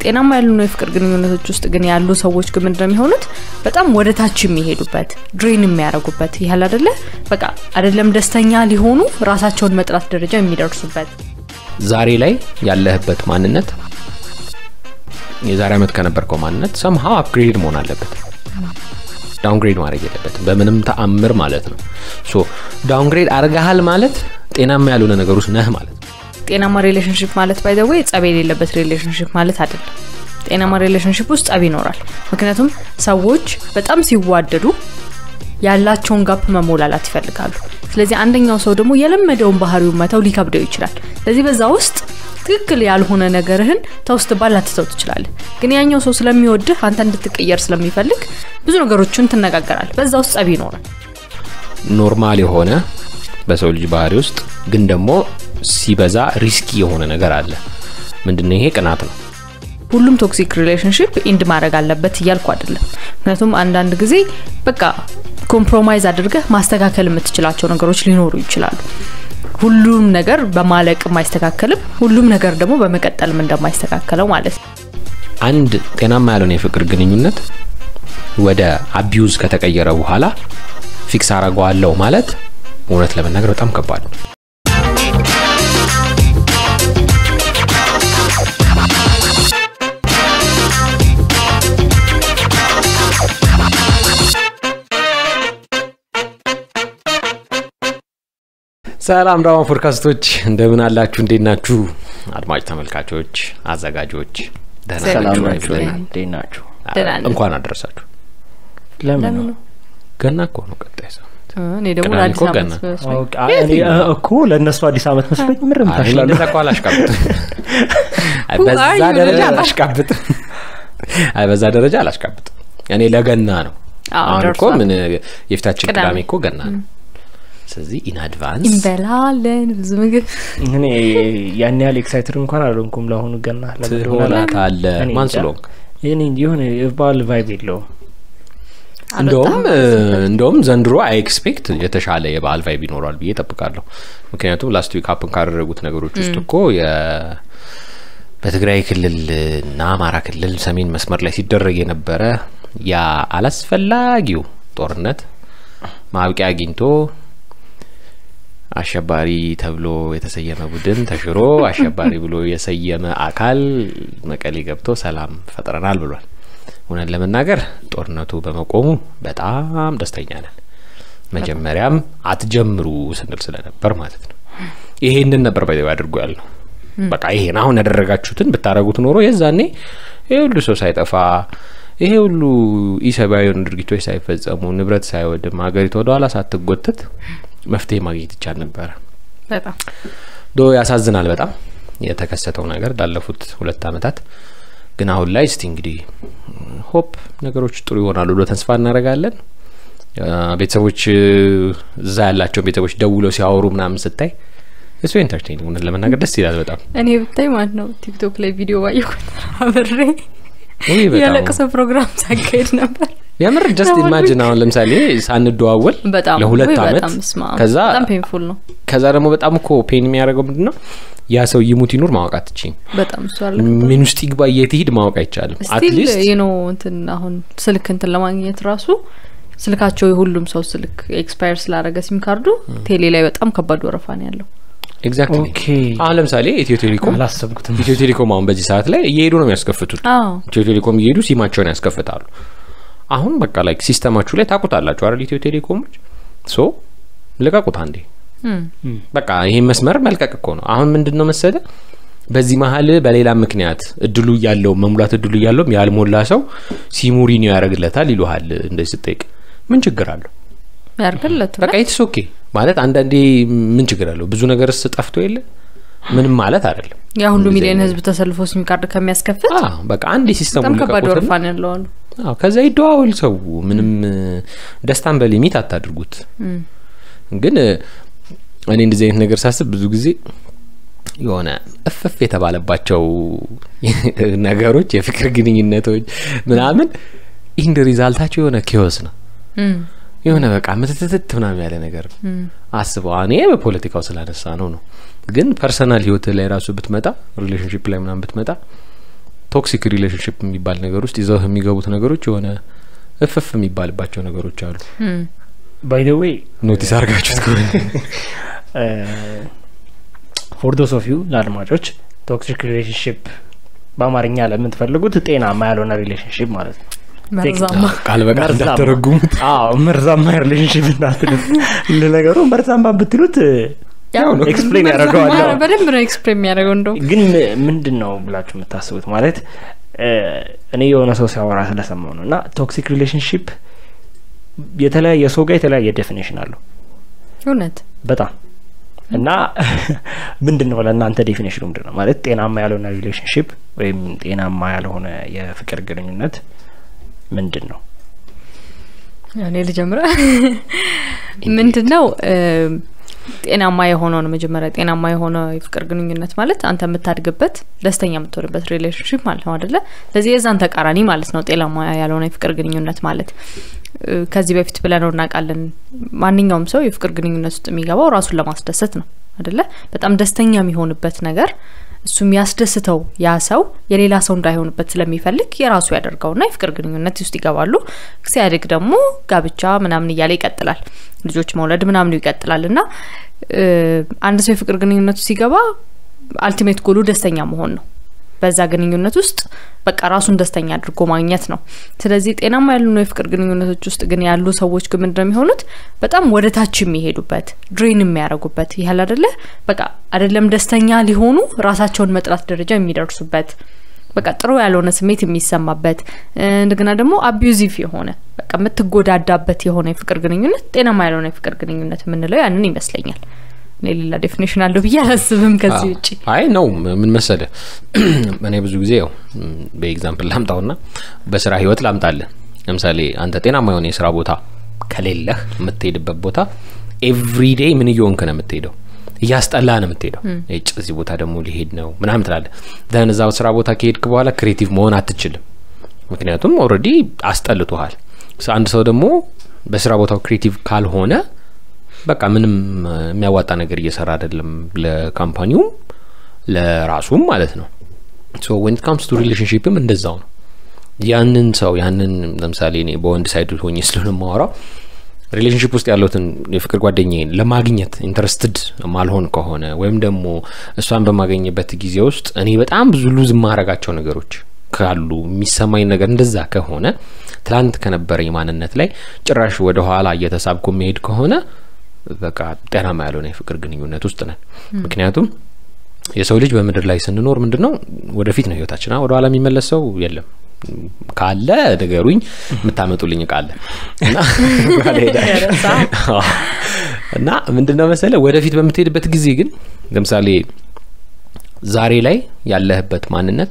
ጤናማ ያልሆኑ የፍቅር ግንኙነቶች ውስጥ ግን ያሉ ሰዎች ግን ምንድነው የሚሆኑት በጣም ወደ ታች የሚሄዱበት ድሬን የሚያደርጉበት ይህል አደለ በቃ አይደለም ደስተኛ ሊሆኑ ራሳቸውን መጥላት ደረጃ የሚደርሱበት ዛሬ ላይ ያለህበት ማንነት የዛሬ ዓመት ከነበርከው ማንነት ሰምሃው አፕግሬድ መሆን አለበት ዳውንግሬድ ማድረግ የለበትም በምንም ተአምር ማለት ነው ሶ ዳውንግሬድ አርገሃል ማለት ጤናማ ያልሆነ ነገር ውስጥ ነህ ማለት ነው ጤናማ ሪሌሽንሽፕ ማለት ባይዘወይ ጸብ የሌለበት ሪሌሽንሽፕ ማለት አይደለም ጤናማ ሪሌሽንሽፕ ውስጥ ጸብ ይኖራል ምክንያቱም ሰዎች በጣም ሲዋደዱ ያላቸውን ጋፕ መሞላላት ይፈልጋሉ ስለዚህ አንደኛው ሰው ደግሞ የለመደውን ባህሪውን መተው ሊከብደው ይችላል ስለዚህ በዛ ውስጥ ትክክል ያልሆነ ነገርህን ተውስት ባል ላትተው ትችላለህ ግን ያኛው ሰው ስለሚወድህ አንተ እንድትቀየር ስለሚፈልግ ብዙ ነገሮችን ትነጋገራል በዛ ውስጥ ጸብ ይኖራል ኖርማል የሆነ በሰው ልጅ ባህሪ ውስጥ ግን ደግሞ ሲበዛ ሪስኪ የሆነ ነገር አለ ምንድነው ይሄ ቅናት ነው ሁሉም ቶክሲክ ሪሌሽንሽፕ ኢንድ ማድረግ አለበት እያልኩ አይደለም ምክንያቱም አንዳንድ ጊዜ በቃ ኮምፕሮማይዝ አድርገህ ማስተካከል የምትችላቸው ነገሮች ሊኖሩ ይችላሉ ሁሉም ነገር በማለቅ አይስተካከልም ሁሉም ነገር ደግሞ በመቀጠልም እንደማይስተካከለው ማለት ነው አንድ ጤናማ ያልሆነ የፍቅር ግንኙነት ወደ አቢዩዝ ከተቀየረ በኋላ ፊክስ አረገዋለሁ ማለት እውነት ለመናገር በጣም ከባድ ነው ሰላም ዳማ ፖድካስቶች እንደምን አላችሁ እንዴት ናችሁ አድማጭ ተመልካቾች አዘጋጆች ደህና ሰላም ናችሁ ወይ ናችሁ ብለን እንዴት ናችሁ ደህና ነን። እንኳን አደረሳችሁ ለምን ለምን ነው ነው ገና እኮ ነው ቀጣይ ሰው እኔ ደግሞ ቅዳሜ ለአዲስ እኮ ዓመት ገና። መስሎኝ። ኦኬ፣ አይ፣ እኔ እ- እኮ ለእነሱ አዲስ ዓመት መስሎኝ ምርም አይ፣ እኔ ታሽላሉ እንደዛ እኮ አላሽቃብጥም አይ፣ Who በዛ are you ደረጃ ልጅ? አላሽቃብጥም አይ በዛ ደረጃ አላሽቃብጥም እኔ ለገና ነው አዎ፣ አሁን እኮ ደርሷል። ምን የፊታችን ቅዳሜ። ቅዳሜ እኮ ገና ነው ስለዚህ ኢን አድቫንስ እንበላለን ብዙ ምግብ እኔ ያን ያህል ኤክሳይትድ እንኳን አልሆንኩም ለአሁኑ ገና ለምን እንደሆነ አላውቅም። ትሆናታለህ እኔ ማን እንጃ። ስለሆንክ እኔ የሆነ የባህል ቫይብ የለውም እንደውም አልወጣም። እንደውም ዘንድሮ አይ ኤክስፔክት የተሻለ የበዓል ቫይብ ይኖራል ብዬ ጠብቃለሁ ምክንያቱም ላስት ዊክ ሀፕን ካደረጉት ነገሮች ውስጥ እኮ የ- በትግራይ ክልል እና አማራ ክልል ሰሜን መስመር ላይ ሲደረግ የነበረ ያ አላስፈላጊው ጦርነት ማብቂያ አግኝቶ አሸባሪ ተብሎ የተሰየመ ቡድን ተሽሮ አሸባሪ ብሎ የሰየመ አካል መቀሌ ገብቶ ሰላም ፈጥረናል ብሏል። እውነት ለመናገር ጦርነቱ በመቆሙ በጣም ደስተኛ ነን። መጀመሪያም አትጀምሩ ስንል ስለነበር ማለት ነው። ይሄንን ነበር ባይ አድርጎ ያልነው። በቃ ይሄን አሁን ያደረጋችሁትን ብታረጉት ኖሮ የዛኔ ይሄ ሁሉ ሰው ሳይጠፋ ይሄ ሁሉ ኢሰብአዊ የሆኑ ድርጊቶች ሳይፈጸሙ ንብረት ሳይወድም ሀገሪቱ ወደኋላ ሳትጎተት መፍትሄ ማግኘት ይቻል ነበረ። በጣም ዶ ያሳዝናል በጣም የተከሰተው ነገር ላለፉት ሁለት አመታት። ግን አሁን ላይ እስቲ እንግዲህ ሆፕ ነገሮች ጥሩ ይሆናሉ ብሎ ተስፋ እናደርጋለን። አ፣ ቤተሰቦች እዛ ያላቸውን ቤተሰቦች ደውለው ሲያወሩ ምናምን ስታይ እሱ ኢንተርቴን እውነት ለመናገር ደስ ይላል በጣም እኔ ብታይ ማለት ነው ቲክቶክ ላይ ቪዲዮ ባየኩት አብሬ ውይ በጣም የለቅሶ ፕሮግራም ሳካሄድ ነበር የምር ጀስት ለሁሉ- ኢማጂን አሁን ለምሳሌ ሳንደዋወል በጣም ለሁለት ውይ፣ አመት በጣም ስማ ከዛ በጣም ፔንፉል ነው ከዛ ደግሞ በጣም እኮ ፔን የሚያደርገው ምንድን ነው ያ ሰው ይሙት ይኑር ማወቅ አትችይም። በጣም እሱ አለ ምን ውስጥ ይግባ የት ይሂድ ማወቅ አይቻልም። ስቲል አትሊስት ዩ ኖ እንትን አሁን ስልክ እንትን ለማግኘት ራሱ ስልካቸው የሁሉም ሰው ስልክ ኤክስፓየር ስላደረገ ሲም ካርዱ ቴሌ ላይ በጣም ከባድ ወረፋ ነው ያለው ኤግዛክትሊ ኦኬ አሁን ለምሳሌ ኢትዮ ቴሌኮም አላሰብኩትም ኢትዮ ቴሌኮም አሁን በዚህ ሰዓት ላይ እየሄዱ ነው የሚያስከፍቱት። አዎ ኢትዮ ቴሌኮም እየሄዱ ሲማቸውን ያስከፍታሉ። አሁን በቃ ላይክ ሲስተማችሁ ላይ ታቁታላችሁ አይደል? ኢትዮ ቴሌኮሞች ሶ ልቀቁት አንዴ። እም፣ በቃ ይሄን መስመር መልቀቅ እኮ ነው። አሁን ምንድን ነው መሰለ በዚህ መሀል በሌላ ምክንያት እድሉ እያለው መሙላት እድሉ እያለውም ያልሞላ ሰው ሲሙሪኒዮ ያደርግለታል ይሉሃል። እንደዚህ ስጠይቅ ምን ችግር አለው? ያርግለት በቃ ኢትስ ኦኬ ማለት አንዳንዴ ምን ችግር አለው? ብዙ ነገርስ ጠፍቶ የለ ምንም ማለት አይደለም። ያ ሁሉ እንደዚህ ሚሊዮን አይነት- ህዝብ ተሰልፎ ሲም ካርድ ከሚያስከፍት አዎ በቃ አንድ ሲስተሙ በጣም ከባድ ወረፋ ነው ያለው አሉ አዎ ከዛ ይደዋወል ሰው ምንም ደስታን በሊሚት አታድርጉት። እም፣ ግን እኔ እንደዚህ አይነት ነገር ሳስብ ብዙ ጊዜ የሆነ እፍፍ የተባለባቸው ነገሮች የፍቅር ግንኙነቶች ምናምን ኢንድ ሪዛልታቸው የሆነ ኪዮስ ነው እም፣ የሆነ በቃ ምትትትት ምናምን ያለ ነገር ነው እም፣ አስበው እኔ በፖለቲካው ስላነሳ ነው ነው ግን ፐርሰናል ህይወት ላይ ራሱ ብትመጣ ሪሌሽንሽፕ ላይ ምናምን ብትመጣ ቶክሲክ ሪሌሽንሽፕ የሚባል ነገር ውስጥ ይዘው የሚገቡት ነገሮች የሆነ እፍፍ የሚባልባቸው ነገሮች አሉ ባይ ደ ዌይ ኖቲስ አድርጋችሁት ከሆነ ፎር ዶስ ኦፍ ዩ ለአድማጮች ቶክሲክ ሪሌሽንሽፕ በአማርኛ ለምትፈልጉት ጤናማ ያልሆነ ሪሌሽንሽፕ ማለት ነው መርዛማ ቃል በቃል መርዛማ። እንዳተረጉሙት አዎ መርዛማ ሪሌሽንሽፕ እንዳትሉት ለነገሩ መርዛማ ብትሉት ያው ነው። ኤክስፕሌን መርዛማ ያደርገዋል ነው፣ በደንብ ነው ኤክስፕሌን የሚያደርገው እንደው ግን ም- ምንድን ነው ብላችሁ የምታስቡት ማለት እ፣ እኔ የሆነ ሰው ሲያወራ ስለሰማው ነው እና ቶክሲክ ሪሌሽንሽፕ የተለያየ ሰው ጋር የተለያየ ዴፊኔሽን አለው እውነት በጣም እና ምንድን ነው ለእናንተ ዴፊኔሽኑ ምንድን ነው ማለት ጤናማ ያልሆነ ሪሌሽንሽፕ ወይም ጤናማ ያልሆነ የፍቅር ግንኙነት ምንድን ነው እኔ ልጀምረ ምንድን ነው ጤናማ የሆነውን መጀመሪያ ጤናማ የሆነ የፍቅር ግንኙነት ማለት አንተ የምታድግበት ደስተኛ የምትሆንበት ሪሌሽንሽፕ ማለት ነው አደለ ስለዚህ የዛን ተቃራኒ ማለት ነው ጤናማ ያልሆነ የፍቅር ግንኙነት ማለት እ፣ ከዚህ በፊት ብለነው እናውቃለን ማንኛውም ሰው የፍቅር ግንኙነት ውስጥ የሚገባው ራሱን ለማስደሰት ነው አደለ በጣም ደስተኛ የሚሆንበት ነገር እሱ የሚያስደስተው ያ ሰው የሌላ ሰው እንዳይሆንበት ስለሚፈልግ የራሱ ያደርገውና የፍቅር ግንኙነት ውስጥ ይገባሉ ሲያድግ ደግሞ ጋብቻ ምናምን እያለ ይቀጥላል ልጆች መውለድ ምናምኑ ይቀጥላል እና እ፣ አንድ ሰው የፍቅር ግንኙነቱ ሲገባ አልቲሜት ጎሉ ደስተኛ መሆን ነው በዛ ግንኙነት ውስጥ በቃ ራሱን ደስተኛ አድርጎ ማግኘት ነው ስለዚህ ጤናማ ያልሆኑ የፍቅር ግንኙነቶች ውስጥ ግን ያሉ ሰዎች ግን ምንድነው የሚሆኑት በጣም ወደ ታች የሚሄዱበት ድሬን የሚያደርጉበት ይህል አደለ በቃ አይደለም ደስተኛ ሊሆኑ ራሳቸውን መጥላት ደረጃ የሚደርሱበት በቃ ጥሩ ያልሆነ ስሜት የሚሰማበት እ፣ እንደገና ደግሞ አቢዩዚቭ የሆነ በቃ የምትጎዳዳበት የሆነ የፍቅር ግንኙነት ጤናማ ያልሆነ የፍቅር ግንኙነት የምንለው ያንን ይመስለኛል እኔ ሌላ ዴፊኔሽን አለው ብዬ አላስብም ከዚህ ውጭ አይ ነው ምን መሰለ እኔ ብዙ ጊዜ ያው በኤግዛምፕል ላምጣውና በስራ ህይወት ላምጣለን ለምሳሌ አንተ ጤናማ የሆነ የስራ ቦታ ከሌለህ የምትሄድበት ቦታ ኤቭሪዴይ ምን እየሆንክ ነው የምትሄደው እያስጠላ ነው የምትሄደው ጭ እዚህ ቦታ ደግሞ ሊሄድ ነው ምናምን ትላለ ዘን እዛ ስራ ቦታ ከሄድክ በኋላ ክሬቲቭ መሆን አትችልም ምክንያቱም ኦልሬዲ አስጠልቶሃል ስ- አንድ ሰው ደግሞ በስራ ቦታው ክሬቲቭ ካልሆነ በቃ ምንም እ፣ የሚያዋጣ ነገር እየሰራ አይደለም ለካምፓኒውም ለራሱም ማለት ነው ሶ ዌን ካምስ ቱ ሪሌሽንሽፕም እንደዛው ነው ያንን ሰው ያንን ለምሳሌ እኔ በወንድ ሳይድ ሆኜ ስለሆነ የማወራው ሪሌሽንሽፕ ውስጥ ያለትን የፍቅር ጓደኛዬን ለማግኘት ኢንተረስትድ ማልሆን ከሆነ ወይም ደግሞ እሷን በማገኝበት ጊዜ ውስጥ እኔ በጣም ብዙ ሉዝ የማረጋቸው ነገሮች ካሉ የሚሰማኝ ነገር እንደዛ ከሆነ ትላንት ከነበረኝ ማንነት ላይ ጭራሽ ወደ ኋላ እየተሳብኩ መሄድ ከሆነ በቃ ጤናማ ያልሆነ የፍቅር ግንኙነት ውስጥ ነን ምክንያቱም የሰው ልጅ በምድር ላይ ስንኖር ምንድን ነው ወደፊት ነው ህይወታችን አ- ወደኋላ የሚመለስ ሰው የለም ካለ ንገሩኝ የምታመጡልኝ ቃለ እና ወደኋላ እሄዳለሁ። አዎ። እና ምንድን ነው መሰለ ወደፊት በምትሄድበት ጊዜ ግን ለምሳሌ ዛሬ ላይ ያለህበት ማንነት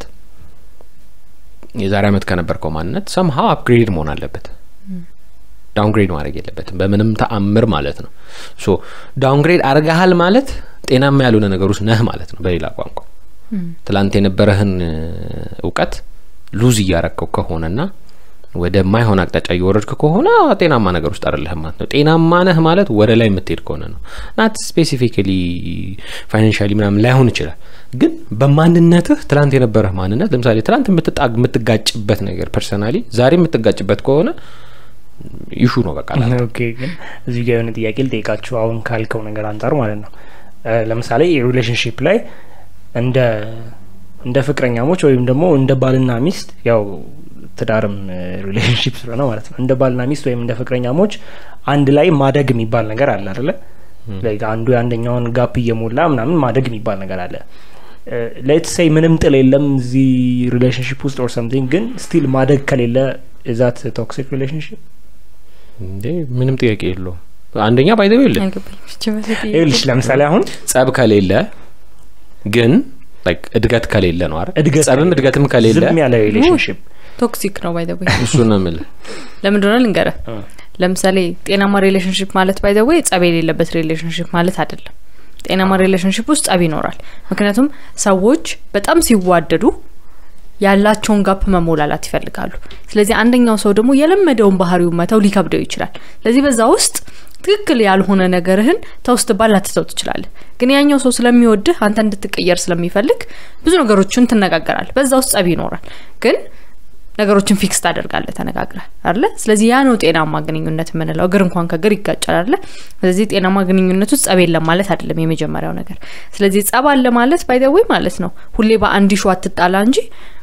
የዛሬ አመት ከነበርከው ማንነት ሰምሀው አፕግሬድ መሆን አለበት ዳውንግሬድ ማድረግ የለበትም በምንም ተአምር ማለት ነው ሶ ዳውንግሬድ አርገሃል ማለት ጤናማ ያልሆነ ነገር ውስጥ ነህ ማለት ነው በሌላ ቋንቋ ትላንት የነበረህን እ፣ እውቀት ሉዝ እያረከው ከሆነና ወደ ማይሆን አቅጣጫ እየወረድክ ከሆነ ጤናማ ነገር ውስጥ አይደለህም ማለት ነው ጤናማ ነህ ማለት ወደ ላይ የምትሄድ ከሆነ ነው ናት ስፔሲፊካሊ ፋይናንሻሊ ምናምን ላይሆን ይችላል ግን በማንነትህ ትላንት የነበረህ ማንነት ለምሳሌ ትላንት የምትጣ- የምትጋጭበት ነገር ፐርሰናሊ ዛሬ የምትጋጭበት ከሆነ ኢሹ ነው በቃ ላንተ። ኦኬ ግን እዚህ ጋር የሆነ ጥያቄ ልጠይቃችሁ አሁን ካልከው ነገር አንጻር ማለት ነው እ፣ ለምሳሌ ሪሌሽንሽፕ ላይ እንደ እንደ ፍቅረኛሞች ወይም ደግሞ እንደ ባልና ሚስት ያው ትዳርም ሪሌሽንሽፕ ስለሆነ ማለት ነው እንደ ባልና ሚስት ወይም እንደ ፍቅረኛሞች አንድ ላይ ማደግ የሚባል ነገር አለ አይደለ Like አንዱ የአንደኛውን ጋፕ እየሞላ ምናምን ማደግ የሚባል ነገር አለ ሌት ሴይ ምንም ጥል የለም እዚህ ሪሌሽንሽፕ ውስጥ ኦር ሰምቲንግ ግን ስቲል ማደግ ከሌለ እዛት ቶክሲክ ሪሌሽንሽፕ እንዴ ምንም ጥያቄ የለውም አንደኛ ባይዘው የለ አይገባኝም። እቺ መሰለኝ ይኸውልሽ ለምሳሌ አሁን ጸብ ከሌለ ግን like እድገት ከሌለ ነው አይደል እድገት ጸብም ከሌለ፣ እድገትም ከሌለ ዝም ያለ ሪሌሽንሽፕ ቶክሲክ ነው ባይ ዘ ወይ እሱ ነው የምልህ ለምንድነው ልንገረ ለምሳሌ ጤናማ ሪሌሽንሽፕ ማለት ባይ ዘ ወይ ጸብ የሌለበት ሪሌሽንሽፕ ማለት አይደለም ጤናማ ሪሌሽንሽፕ ውስጥ ጸብ ይኖራል ምክንያቱም ሰዎች በጣም ሲዋደዱ ያላቸውን ጋፕ መሞላላት ይፈልጋሉ ስለዚህ አንደኛው ሰው ደግሞ የለመደውን ባህሪውን መተው ሊከብደው ይችላል ስለዚህ በዛ ውስጥ ትክክል ያልሆነ ነገርህን ተውስት ባል ላትተው ትችላለህ። ግን ያኛው ሰው ስለሚወድህ አንተ እንድትቀየር ስለሚፈልግ ብዙ ነገሮችን ትነጋገራል። በዛ ውስጥ ጸብ ይኖራል ግን ነገሮችን ፊክስ ታደርጋለህ ተነጋግረህ አለ። ስለዚህ ያ ነው ጤናማ ግንኙነት የምንለው። እግር እንኳን ከእግር ይጋጫል አለ። ስለዚህ ጤናማ ግንኙነት ውስጥ ጸብ የለም ማለት አይደለም የመጀመሪያው ነገር። ስለዚህ ጸብ አለ ማለት ባይደወይ ማለት ነው ሁሌ በአንድ ሹ አትጣላ እንጂ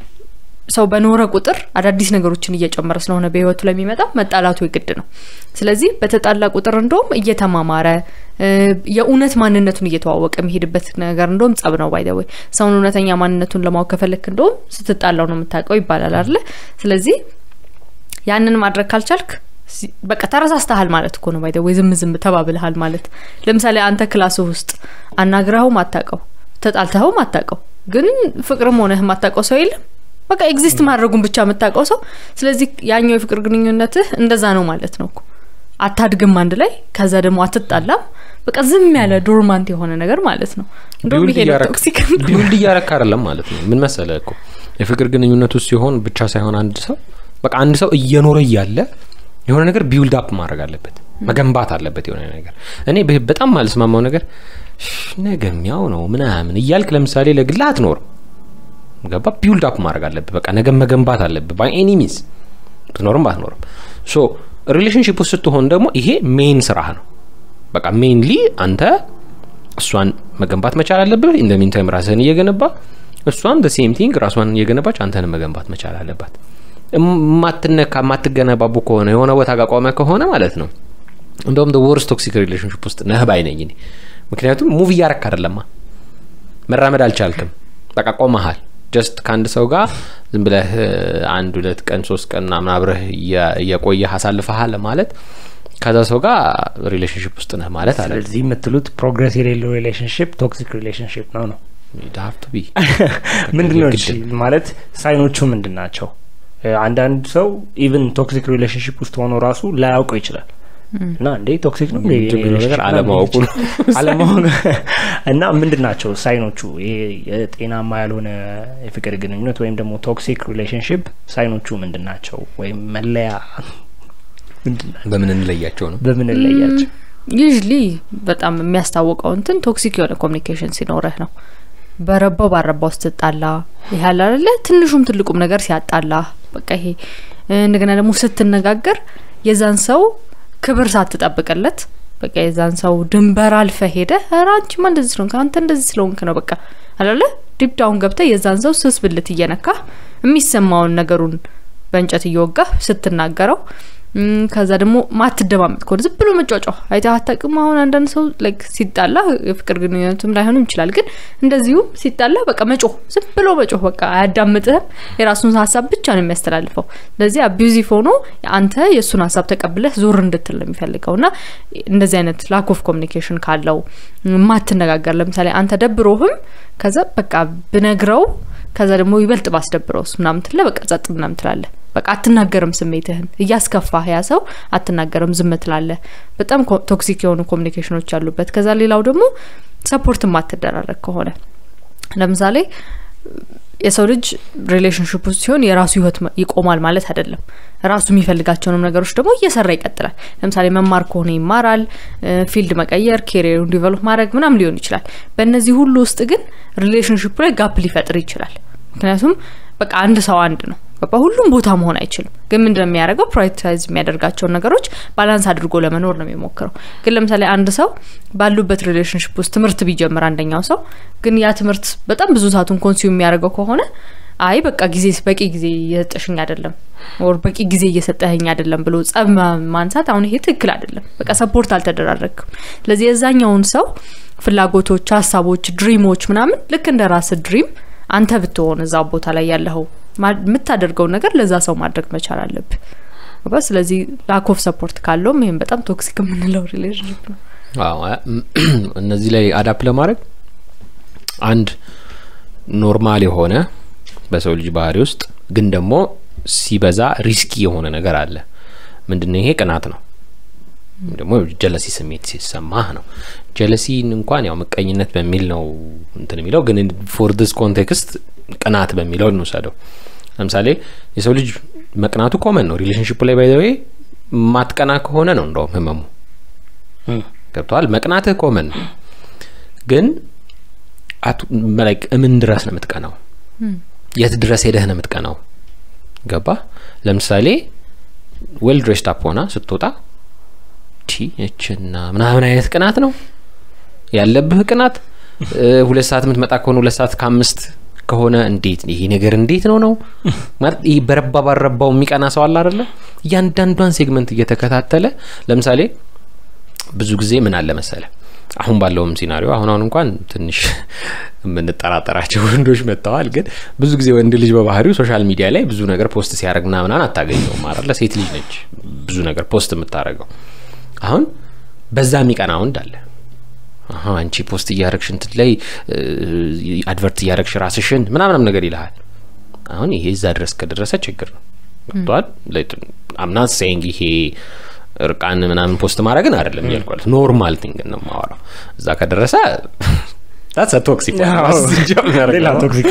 ሰው በኖረ ቁጥር አዳዲስ ነገሮችን እየጨመረ ስለሆነ በህይወቱ ላይ የሚመጣው መጣላቱ የግድ ነው። ስለዚህ በተጣላ ቁጥር እንደውም እየተማማረ የእውነት ማንነቱን እየተዋወቀ የሚሄድበት ነገር እንደውም ጸብ ነው። ባይደወይ ሰውን እውነተኛ ማንነቱን ለማወቅ ከፈለክ እንደውም ስትጣላው ነው የምታውቀው ይባላል አለ። ስለዚህ ያንን ማድረግ ካልቻልክ በቃ ተረሳስተሃል ማለት እኮ ነው። ባይደወይ ዝም ዝም ተባብልሃል ማለት። ለምሳሌ አንተ ክላስህ ውስጥ አናግረኸውም አታውቀው፣ ተጣልተኸውም አታውቀው፣ ግን ፍቅርም ሆነህ የማታውቀው ሰው የለም በቃ ኤግዚስት ማድረጉን ብቻ የምታውቀው ሰው። ስለዚህ ያኛው የፍቅር ግንኙነትህ እንደዛ ነው ማለት ነው እኮ አታድግም አንድ ላይ ከዛ ደግሞ አትጣላም። በቃ ዝም ያለ ዶርማንት የሆነ ነገር ማለት ነው። እንደውም ይሄ ነው ቶክሲክ ቢውልድ እያረካ አይደለም ማለት ነው። ምን መሰለ እኮ የፍቅር ግንኙነት ውስጥ ሲሆን ብቻ ሳይሆን አንድ ሰው በቃ አንድ ሰው እየኖረ እያለ የሆነ ነገር ቢውልድ አፕ ማድረግ አለበት፣ መገንባት አለበት የሆነ ነገር። እኔ በጣም ማልስማማው ነገር ነገሚያው ነው ምናምን እያልክ ለምሳሌ ለግላ አትኖርም ገባ ቢውልድ አፕ ማድረግ አለብህ። በቃ ነገ መገንባት አለብህ ባይ ኤኒ ሚንስ ብትኖርም ባትኖርም። ሶ ሪሌሽንሽፕ ውስጥ ስትሆን ደግሞ ይሄ ሜን ስራህ ነው። በቃ ሜንሊ አንተ እሷን መገንባት መቻል አለብህ። ኢን ሚን ታይም ራስህን እየገነባ እሷን ደ ሴም ቲንግ ራሷን እየገነባች አንተን መገንባት መቻል አለባት። የማትነካ የማትገነባቡ ከሆነ የሆነ ቦታ ጋር ቆመ ከሆነ ማለት ነው እንደውም ወርስ ቶክሲክ ሪሌሽንሽፕ ውስጥ ነህ ባይ ነኝ እኔ። ምክንያቱም ሙቭ እያረክ አይደለማ፣ መራመድ አልቻልክም፣ በቃ ቆመሃል። ጀስት ከአንድ ሰው ጋር ዝም ብለህ አንድ ሁለት ቀን ሶስት ቀን ምናምን አብረህ እየቆየህ አሳልፈሃል ማለት ከዛ ሰው ጋር ሪሌሽንሽፕ ውስጥ ነህ ማለት አለ። ስለዚህ የምትሉት ፕሮግረስ የሌለው ሪሌሽንሽፕ ቶክሲክ ሪሌሽንሽፕ ነው ነው ዳፍቱ ቢ ምንድን ነው እሺ ማለት ሳይኖቹ ምንድን ናቸው? አንዳንድ ሰው ኢቭን ቶክሲክ ሪሌሽንሽፕ ውስጥ ሆኖ ራሱ ላያውቀው ይችላል እና እንዴ ቶክሲክ ነው እንዴ ችግሩ ነገር አለማወቁ ነው። አለማወቅ እና ምንድን ናቸው ሳይኖቹ? ይሄ የጤናማ ያልሆነ የፍቅር ግንኙነት ወይም ደግሞ ቶክሲክ ሪሌሽንሽፕ ሳይኖቹ ምንድን ናቸው? ወይም መለያ ምንድን ናቸው? በምን እንለያቸው ነው? በምን ለያቸው? ዩዥሊ በጣም የሚያስታውቀው እንትን ቶክሲክ የሆነ ኮሚኒኬሽን ሲኖረህ ነው። በረባው ባረባው ስትጣላ ይህ ያለ አይደለ ትንሹም ትልቁም ነገር ሲያጣላ በቃ ይሄ እንደገና ደግሞ ስትነጋገር የዛን ሰው ክብር ሳትጠብቅለት በቃ የዛን ሰው ድንበር አልፈ ሄደ ኧረ አንቺማ እንደዚህ ስለሆንክ አንተ እንደዚህ ስለሆንክ ነው በቃ አላለ ዲፕ ዳውን ገብተ የዛን ሰው ስስ ብልት እየነካ የሚሰማውን ነገሩን በእንጨት እየወጋ ስትናገረው ከዛ ደግሞ ማትደማመጥ ከሆነ ዝም ብሎ መጫጫው አይተህ አታውቅም? አሁን አንዳንድ ሰው ላይክ ሲጣላ የፍቅር ግንኙነቱም ላይሆንም ይችላል፣ ግን እንደዚሁም ሲጣላ በቃ መጮህ፣ ዝም ብሎ መጮህ፣ በቃ አያዳምጥህም። የራሱን ሀሳብ ብቻ ነው የሚያስተላልፈው። ስለዚህ አቢዩዚቭ ሆኖ አንተ የእሱን ሀሳብ ተቀብለህ ዞር እንድትል ነው የሚፈልገው እና እንደዚህ አይነት ላክ ኦፍ ኮሚኒኬሽን ካለው ማትነጋገር፣ ለምሳሌ አንተ ደብሮህም ከዛ በቃ ብነግረው ከዛ ደግሞ ይበልጥ ባስደብረውስ ምናምን ትለ በቃ ጸጥ ምናምን ትላለህ። በቃ አትናገርም፣ ስሜትህን እያስከፋህ ያ ሰው አትናገርም፣ ዝም ትላለህ። በጣም ቶክሲክ የሆኑ ኮሚኒኬሽኖች ያሉበት። ከዛ ሌላው ደግሞ ሰፖርት ማትደራረግ ከሆነ ለምሳሌ የሰው ልጅ ሪሌሽንሽፕ ውስጥ ሲሆን የራሱ ህይወት ይቆማል ማለት አይደለም። ራሱ የሚፈልጋቸውንም ነገሮች ደግሞ እየሰራ ይቀጥላል። ለምሳሌ መማር ከሆነ ይማራል፣ ፊልድ መቀየር፣ ኬሪየሩን ዲቨሎፕ ማድረግ ምናም ሊሆን ይችላል። በእነዚህ ሁሉ ውስጥ ግን ሪሌሽንሽፑ ላይ ጋፕ ሊፈጥር ይችላል። ምክንያቱም በቃ አንድ ሰው አንድ ነው በቃ ሁሉም ቦታ መሆን አይችልም። ግን ምንድነው የሚያደርገው? ፕራዮሪታይዝ የሚያደርጋቸውን ነገሮች ባላንስ አድርጎ ለመኖር ነው የሚሞክረው። ግን ለምሳሌ አንድ ሰው ባሉበት ሪሌሽንሽፕ ውስጥ ትምህርት ቢጀምር አንደኛው ሰው ግን ያ ትምህርት በጣም ብዙ ሰዓቱን ኮንሱም የሚያደርገው ከሆነ አይ በቃ ጊዜ በቂ ጊዜ እየሰጠሽኝ አይደለም ወር በቂ ጊዜ እየሰጠኸኝ አይደለም ብሎ ጸብ ማንሳት አሁን ይሄ ትክክል አይደለም። በቃ ሰፖርት አልተደራረግም። ስለዚህ የዛኛውን ሰው ፍላጎቶች፣ ሀሳቦች፣ ድሪሞች ምናምን ልክ እንደ ራስ ድሪም አንተ ብትሆን እዛ ቦታ ላይ ያለኸው የምታደርገውን ነገር ለዛ ሰው ማድረግ መቻል አለብህ። ስለዚህ ላክ ኦፍ ሰፖርት ካለውም ይህም በጣም ቶክሲክ የምንለው ሪሌሽንሽፕ ነው። እነዚህ ላይ አዳፕ ለማድረግ አንድ ኖርማል የሆነ በሰው ልጅ ባህሪ ውስጥ ግን ደግሞ ሲበዛ ሪስኪ የሆነ ነገር አለ። ምንድነው ይሄ? ቅናት ነው። ደግሞ ጀለሲ ስሜት ሲሰማህ ነው። ጀለሲን እንኳን ያው ምቀኝነት በሚል ነው እንትን የሚለው ግን ፎር ዲስ ኮንቴክስት ቅናት በሚለው እንውሰደው። ለምሳሌ የሰው ልጅ መቅናቱ ኮመን ነው። ሪሌሽንሽፕ ላይ ባይዘዌ ማትቀና ከሆነ ነው እንደውም ህመሙ ገብተዋል መቅናትህ ኮመን ነው ግን እምን ድረስ ነው የምትቀናው የት ድረስ ሄደህ ነው የምትቀናው ገባ ለምሳሌ ዌል ድሬስድ አፕ ሆና ስትወጣ ቺ እችና ምናምን አይነት ቅናት ነው ያለብህ ቅናት ሁለት ሰዓት የምትመጣ ከሆነ ሁለት ሰዓት ከአምስት ከሆነ እንዴት ይሄ ነገር እንዴት ነው ነው ማለት ይህ በረባ ባረባው የሚቀና ሰው አለ አደለ እያንዳንዷን ሴግመንት እየተከታተለ ለምሳሌ ብዙ ጊዜ ምን አለ መሰለ አሁን ባለውም ሲናሪዮ አሁን አሁን እንኳን ትንሽ የምንጠራጠራቸው ወንዶች መጥተዋል ግን ብዙ ጊዜ ወንድ ልጅ በባህሪው ሶሻል ሚዲያ ላይ ብዙ ነገር ፖስት ሲያደርግ ምናምናን አታገኘውም አለ ሴት ልጅ ነች ብዙ ነገር ፖስት የምታደርገው አሁን በዛ የሚቀና ወንድ አለ አንቺ ፖስት እያረግሽ እንትን ላይ አድቨርት እያረግሽ ራስሽን ምናምናም ነገር ይልሃል አሁን ይሄ እዛ ድረስ ከደረሰ ችግር ነው ገብተዋል አምናት ሴይንግ ይሄ እርቃን ምናምን ፖስት ማድረግን አይደለም እያልኳለት ኖርማል ቲንግ ነው ማወራው እዛ ከደረሰ ታትስ ቶክሲክ ሌላ ቶክሲክ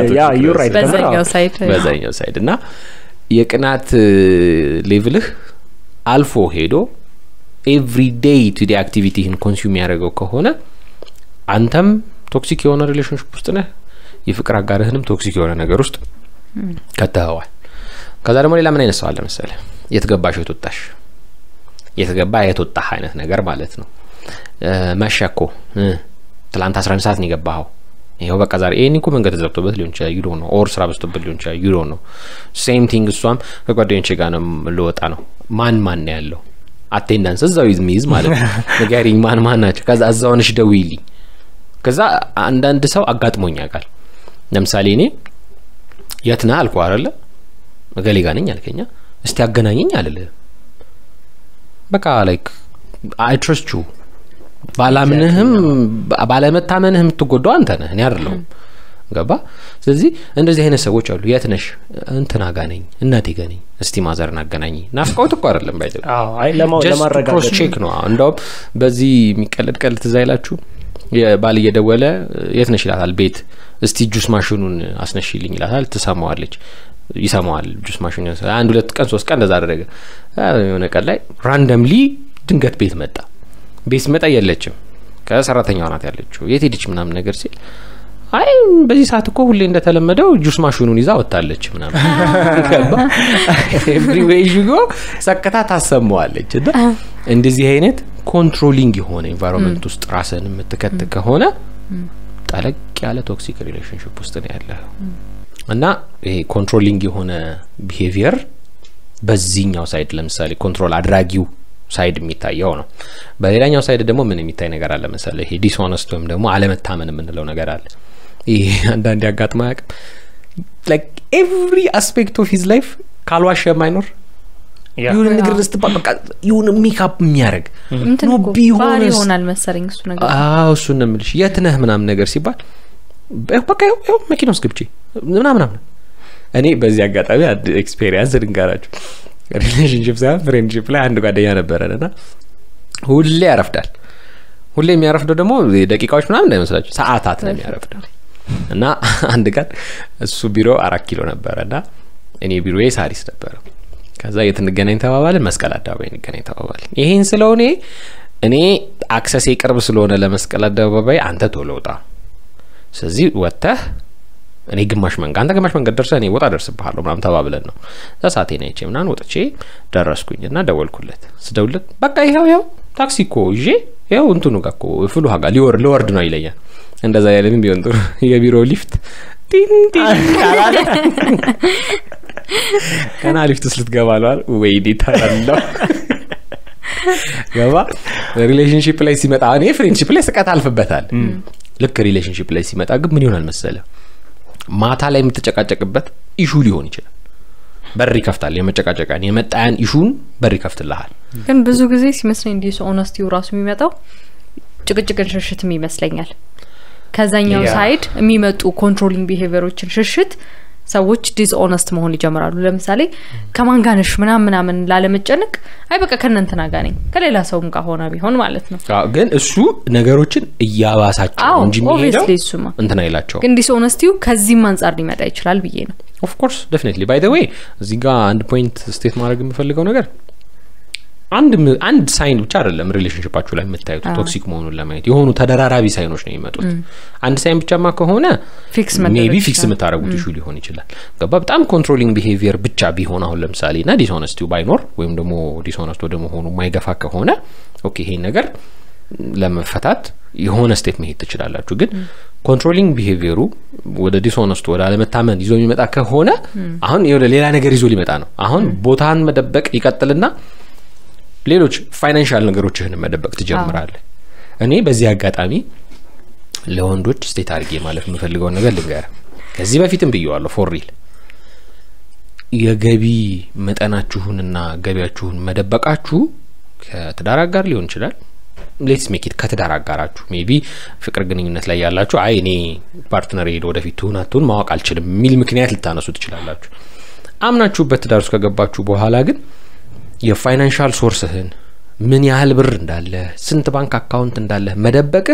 በዛኛው ሳይድ በዛኛው ሳይድ እና የቅናት ሌቭልህ አልፎ ሄዶ ኤቭሪ ዴይ ቱ ዲ አክቲቪቲህን ኮንሱም ያደረገው ከሆነ አንተም ቶክሲክ የሆነ ሪሌሽንሽፕ ውስጥ ነህ የፍቅር አጋርህንም ቶክሲክ የሆነ ነገር ውስጥ ከተኸዋል ከዛ ደግሞ ሌላ ምን አይነት ሰው አለ መሰለ የትገባሽ የትወጣሽ የተገባ የተወጣህ አይነት ነገር ማለት ነው መሸኮ ትላንት አስራ አንድ ሰዓት ነው የገባኸው ይኸው በቃ ዛሬ ይህን እኮ መንገድ ተዘግቶበት ሊሆን ይችላል ዩሮ ነው ኦር ስራ በዝቶበት ሊሆን ይችላል ዩሮ ነው ሴም ቲንግ እሷም ከጓደኞቼ ጋር ነው ልወጣ ነው ማን ማን ነው ያለው አቴንዳንስ እዛው የሚይዝ ማለት ነው ንገሪኝ ማን ማን ናቸው ከዛ እዛውንሽ ደውይልኝ ከዛ አንዳንድ ሰው አጋጥሞኝ ያውቃል ለምሳሌ እኔ የት ነህ አልኩ አለ እገሌ ጋ ነኝ አልከኛ እስቲ አገናኘኝ አልልህም በቃ ላይክ አይ ትረስት ዩ ባላምንህም ባለመታመንህ የምትጎዳው አንተ ነህ እኔ አይደለሁም ገባ ስለዚህ እንደዚህ አይነት ሰዎች አሉ የት ነሽ እንትና ጋ ነኝ እናቴ ጋ ነኝ እስቲ ማዘርን አገናኝ ናፍቀውት እኮ አይደለም ባይ ለማረጋገጥ ቼክ ነው እንደውም በዚህ የሚቀለድ ቀልድ ትዝ አይላችሁ ባል እየደወለ የት ነሽ ይላታል ቤት እስቲ ጁስ ማሽኑን አስነሽልኝ ይላታል ትሰማዋለች ይሰማዋል ጁስ ማሽኑ አንድ ሁለት ቀን ሶስት ቀን እንደዛ አደረገ የሆነ ቀን ላይ ራንደምሊ ድንገት ቤት መጣ ቤት መጣ የለችም ከሰራተኛዋ ናት ያለችው የት ሄደች ምናምን ነገር ሲል አይ በዚህ ሰዓት እኮ ሁሌ እንደተለመደው ጁስ ማሽኑን ይዛ ወጥታለች ምናምን ኤቭሪዌይ ዥጎ ሰቅታ ታሰማዋለች እና እንደዚህ አይነት ኮንትሮሊንግ የሆነ ኤንቫይሮንመንት ውስጥ ራስን የምትከት ከሆነ ጠለቅ ያለ ቶክሲክ ሪሌሽንሽፕ ውስጥ ነው ያለ እና ይሄ ኮንትሮሊንግ የሆነ ቢሄቪየር በዚህኛው ሳይድ ለምሳሌ ኮንትሮል አድራጊው ሳይድ የሚታየው ነው በሌላኛው ሳይድ ደግሞ ምን የሚታይ ነገር አለ መሰለ ይሄ ዲስሆነስት ወይም ደግሞ አለመታመን የምንለው ነገር አለ ይሄ አንዳንድ ያጋጥማ ያቅም ላይክ ኤቭሪ አስፔክት ኦፍ ሂዝ ላይፍ ካልዋሸ የማይኖር የሆነ ነገር ስትባል በቃ የሆነ ሜካፕ የሚያደርግ እንትን እኮ ባህሪ ይሆናል መሰለኝ እሱ ነገር አዎ እሱን ነው የምልሽ የት ነህ ምናምን ነገር ሲባል በቃ ያው መኪና ውስጥ ግብቼ ምናምናምን እኔ በዚህ አጋጣሚ አንድ ኤክስፔሪንስ ልንገራችሁ ሪሌሽንሽፕ ሳይሆን ፍሬንድሽፕ ላይ አንድ ጓደኛ ነበረን እና ሁሌ ያረፍዳል ሁሌ የሚያረፍደው ደግሞ ደቂቃዎች ምናምን እንዳይመስላችሁ ሰአታት ነው የሚያረፍደው እና አንድ ቀን እሱ ቢሮ አራት ኪሎ ነበረ እና እኔ ቢሮ ሳሪስ ነበረ ከዛ የት እንገናኝ ተባባልን መስቀል አደባባይ እንገናኝ ተባባልን ይሄን ስለሆነ እኔ አክሰሴ ቅርብ ስለሆነ ለመስቀል አደባባይ አንተ ቶሎ ውጣ ስለዚህ ወጥተህ እኔ ግማሽ መንገድ አንተ ግማሽ መንገድ ደርሰህ እኔ ወጣ ደርስብሃለሁ ምናምን ተባብለን ነው እዛ ሰዓቴ ናይቼ ምናምን ወጥቼ ደረስኩኝ እና ደወልኩለት ስደውልለት በቃ ይኸው ይኸው ታክሲ እኮ ይዤ ይኸው እንትኑ ጋር እኮ ፍሉ ጋ ሊወርድ ልወርድ ነው ይለኛል እንደዛ ያለምን ቢሆን ጥሩ የቢሮ ሊፍት ገና ሊፍት ውስጥ ልትገባ ለዋል ወይኔ ተላለው ገባ ሪሌሽንሽፕ ላይ ሲመጣ እኔ ፍሬንድሽፕ ላይ ስቀት አልፍበታል ልክ ሪሌሽንሽፕ ላይ ሲመጣ ግን ምን ይሆናል መሰለ ማታ ላይ የምትጨቃጨቅበት ኢሹ ሊሆን ይችላል በር ይከፍታል የመጨቃጨቃን የመጣያን ኢሹን በር ይከፍትልሃል ግን ብዙ ጊዜ ሲመስለኝ እንዲህ ኦነስቲው ራሱ የሚመጣው ጭቅጭቅን ሽሽትም ይመስለኛል ከዛኛው ያ። ሳይድ የሚመጡ ኮንትሮሊንግ ቢሄቪየሮችን ሽሽት ሰዎች ዲስኦነስት መሆን ይጀምራሉ ለምሳሌ ከማን ጋር ነሽ ምናምን ምናምን ላለመጨነቅ አይ በቃ ከእነንትና ጋር ነኝ ከሌላ ሰውም ጋር ሆነ ቢሆን ማለት ነው አዎ፣ ግን እሱ ነገሮችን እያባሳቸው አዎ ነው እንጂ የሚሄደው ኦብቪየስሊ እሱማ እንትን አይላቸው ግን ዲስኦነስቲው ከዚህም አንጻር ሊመጣ ይችላል ብዬ ነው ኦፍኮርስ ደፍኔትሊ ባይ ደ ዌይ እዚህ ጋር አንድ ፖይንት ስቴት ማድረግ የምፈልገው ነገር አንድ ም- አንድ ሳይን ብቻ አይደለም ሪሌሽንሽፓችሁ ላይ የምታዩት ቶክሲክ መሆኑን ለማየት የሆኑ ተደራራቢ ሳይኖች ነው የሚመጡት አንድ ሳይን ብቻማ ከሆነ ፊክስ ሜቢ መደረግ ፊክስ ይችላል። የምታደረጉት ኢሹ ሊሆን ይችላል ገባ በጣም ኮንትሮሊንግ ቢሄቪየር ብቻ ቢሆን አሁን ለምሳሌ እና ዲስሆነስቲው ባይኖር ወይም ደግሞ ዲስሆነስት ወደ መሆኑ የማይገፋ ከሆነ ኦኬ ይሄን ነገር ለመፈታት የሆነ ስቴፕ መሄድ ትችላላችሁ ግን ኮንትሮሊንግ ቢሄቪየሩ ወደ ዲስሆነስቱ ወደ አለመታመን ይዞ የሚመጣ ከሆነ አሁን የሆነ ሌላ ነገር ይዞ ሊመጣ ነው አሁን ቦታን መደበቅ ይቀጥልና ሌሎች ፋይናንሻል ነገሮችህን መደበቅ ትጀምራለህ እኔ በዚህ አጋጣሚ ለወንዶች ስቴት አድርጌ ማለት የምፈልገውን ነገር ልንገር ከዚህ በፊትም ብየዋለሁ ፎር ሪል የገቢ መጠናችሁንና ገቢያችሁን መደበቃችሁ ከትዳር አጋር ሊሆን ይችላል ሌትስ ሜኪት ከትዳር አጋራችሁ ሜቢ ፍቅር ግንኙነት ላይ ያላችሁ አይ እኔ ፓርትነር ሄደ ወደፊት ትሁን አትሁን ማወቅ አልችልም የሚል ምክንያት ልታነሱ ትችላላችሁ አምናችሁበት ትዳር ውስጥ ከገባችሁ በኋላ ግን የፋይናንሻል ሶርስህን ምን ያህል ብር እንዳለ ስንት ባንክ አካውንት እንዳለ መደበቅህ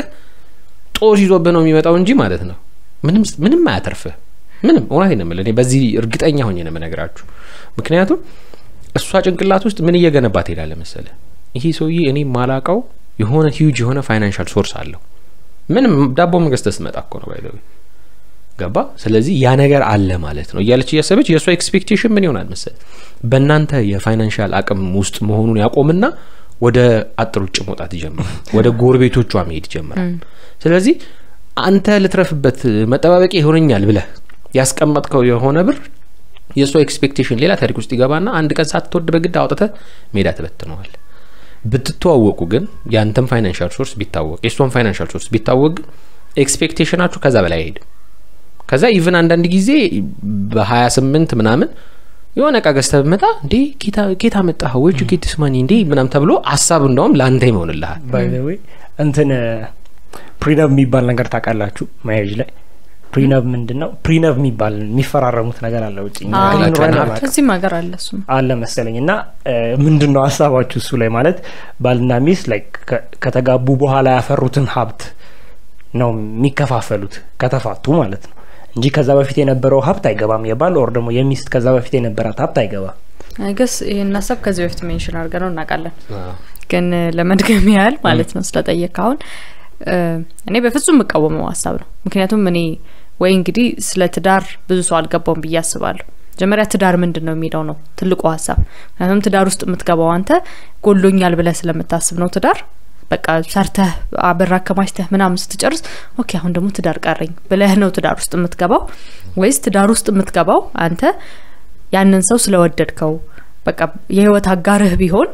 ጦስ ይዞብህ ነው የሚመጣው እንጂ ማለት ነው ምንም ምንም አያተርፍህ ምንም እውነት ነው የምልህ እኔ በዚህ እርግጠኛ ሆኜ ነው የምነግራችሁ ምክንያቱም እሷ ጭንቅላት ውስጥ ምን እየገነባ ትሄዳለ መሰለ ይሄ ሰውዬ እኔ ማላቀው የሆነ ሂውጅ የሆነ ፋይናንሻል ሶርስ አለው ምንም ዳቦ መገዝተህ ስትመጣ እኮ ነው ባይዘዊ ገባ ስለዚህ ያ ነገር አለ ማለት ነው እያለች እያሰበች የእሷ ኤክስፔክቴሽን ምን ይሆናል መሰል በእናንተ የፋይናንሻል አቅም ውስጥ መሆኑን ያቆምና ወደ አጥር ውጭ መውጣት ይጀምራል ወደ ጎረቤቶቿ መሄድ ይጀምራል ስለዚህ አንተ ልትረፍበት መጠባበቂያ ይሆነኛል ብለህ ያስቀመጥከው የሆነ ብር የእሷ ኤክስፔክቴሽን ሌላ ታሪክ ውስጥ ይገባና አንድ ቀን ሳትወድ በግድ አውጥተ ሜዳ ትበትነዋል ብትተዋወቁ ግን የአንተም ፋይናንሻል ሶርስ ቢታወቅ የእሷን ፋይናንሻል ሶርስ ቢታወቅ ግን ኤክስፔክቴሽናችሁ ከዛ በላይ አይሄድም ከዛ ኢቭን አንዳንድ ጊዜ በሀያ ስምንት ምናምን የሆነ እቃ ገዝተህ ብመጣ እንዴ ኬታ መጣህ ወጅ ጌትስ ማኒ እንዴ ምናም ተብሎ ሀሳብ እንደውም ለአንተ ይሆንልሃል ባይ ዘ ዌይ እንትን ፕሪነብ የሚባል ነገር ታውቃላችሁ ማያጅ ላይ ፕሪነብ ምንድን ነው ፕሪነብ የሚባል የሚፈራረሙት ነገር አለ ውጭ እኛ አዎ። ግን ኑረን አናውቅም። ከዚህም ሀገር አለ እሱም አለ መሰለኝ እና ምንድን ነው ሀሳባችሁ እሱ ላይ ማለት ባልና ሚስት ላይ ከተጋቡ በኋላ ያፈሩትን ሀብት ነው የሚከፋፈሉት ከተፋቱ ማለት ነው እንጂ ከዛ በፊት የነበረው ሀብት አይገባም የባል ኦር ደግሞ የሚስት ከዛ በፊት የነበራት ሀብት አይገባም ገስ ይህን ሀሳብ ከዚህ በፊት ሜንሽን አድርገ ነው እናውቃለን ግን ለመድገም ያህል ማለት ነው ስለጠየቅ አሁን እኔ በፍጹም የምቃወመው ሀሳብ ነው ምክንያቱም እኔ ወይ እንግዲህ ስለ ትዳር ብዙ ሰው አልገባውም ብዬ አስባለሁ መጀመሪያ ትዳር ምንድን ነው የሚለው ነው ትልቁ ሀሳብ ምክንያቱም ትዳር ውስጥ የምትገባው አንተ ጎሎኛል ብለህ ስለምታስብ ነው ትዳር በቃ ሰርተህ ብር አከማችተህ ምናምን ስትጨርስ ኦኬ አሁን ደግሞ ትዳር ቀረኝ ብለህ ነው ትዳር ውስጥ የምትገባው ወይስ ትዳር ውስጥ የምትገባው አንተ ያንን ሰው ስለወደድከው በቃ የህይወት አጋርህ ቢሆን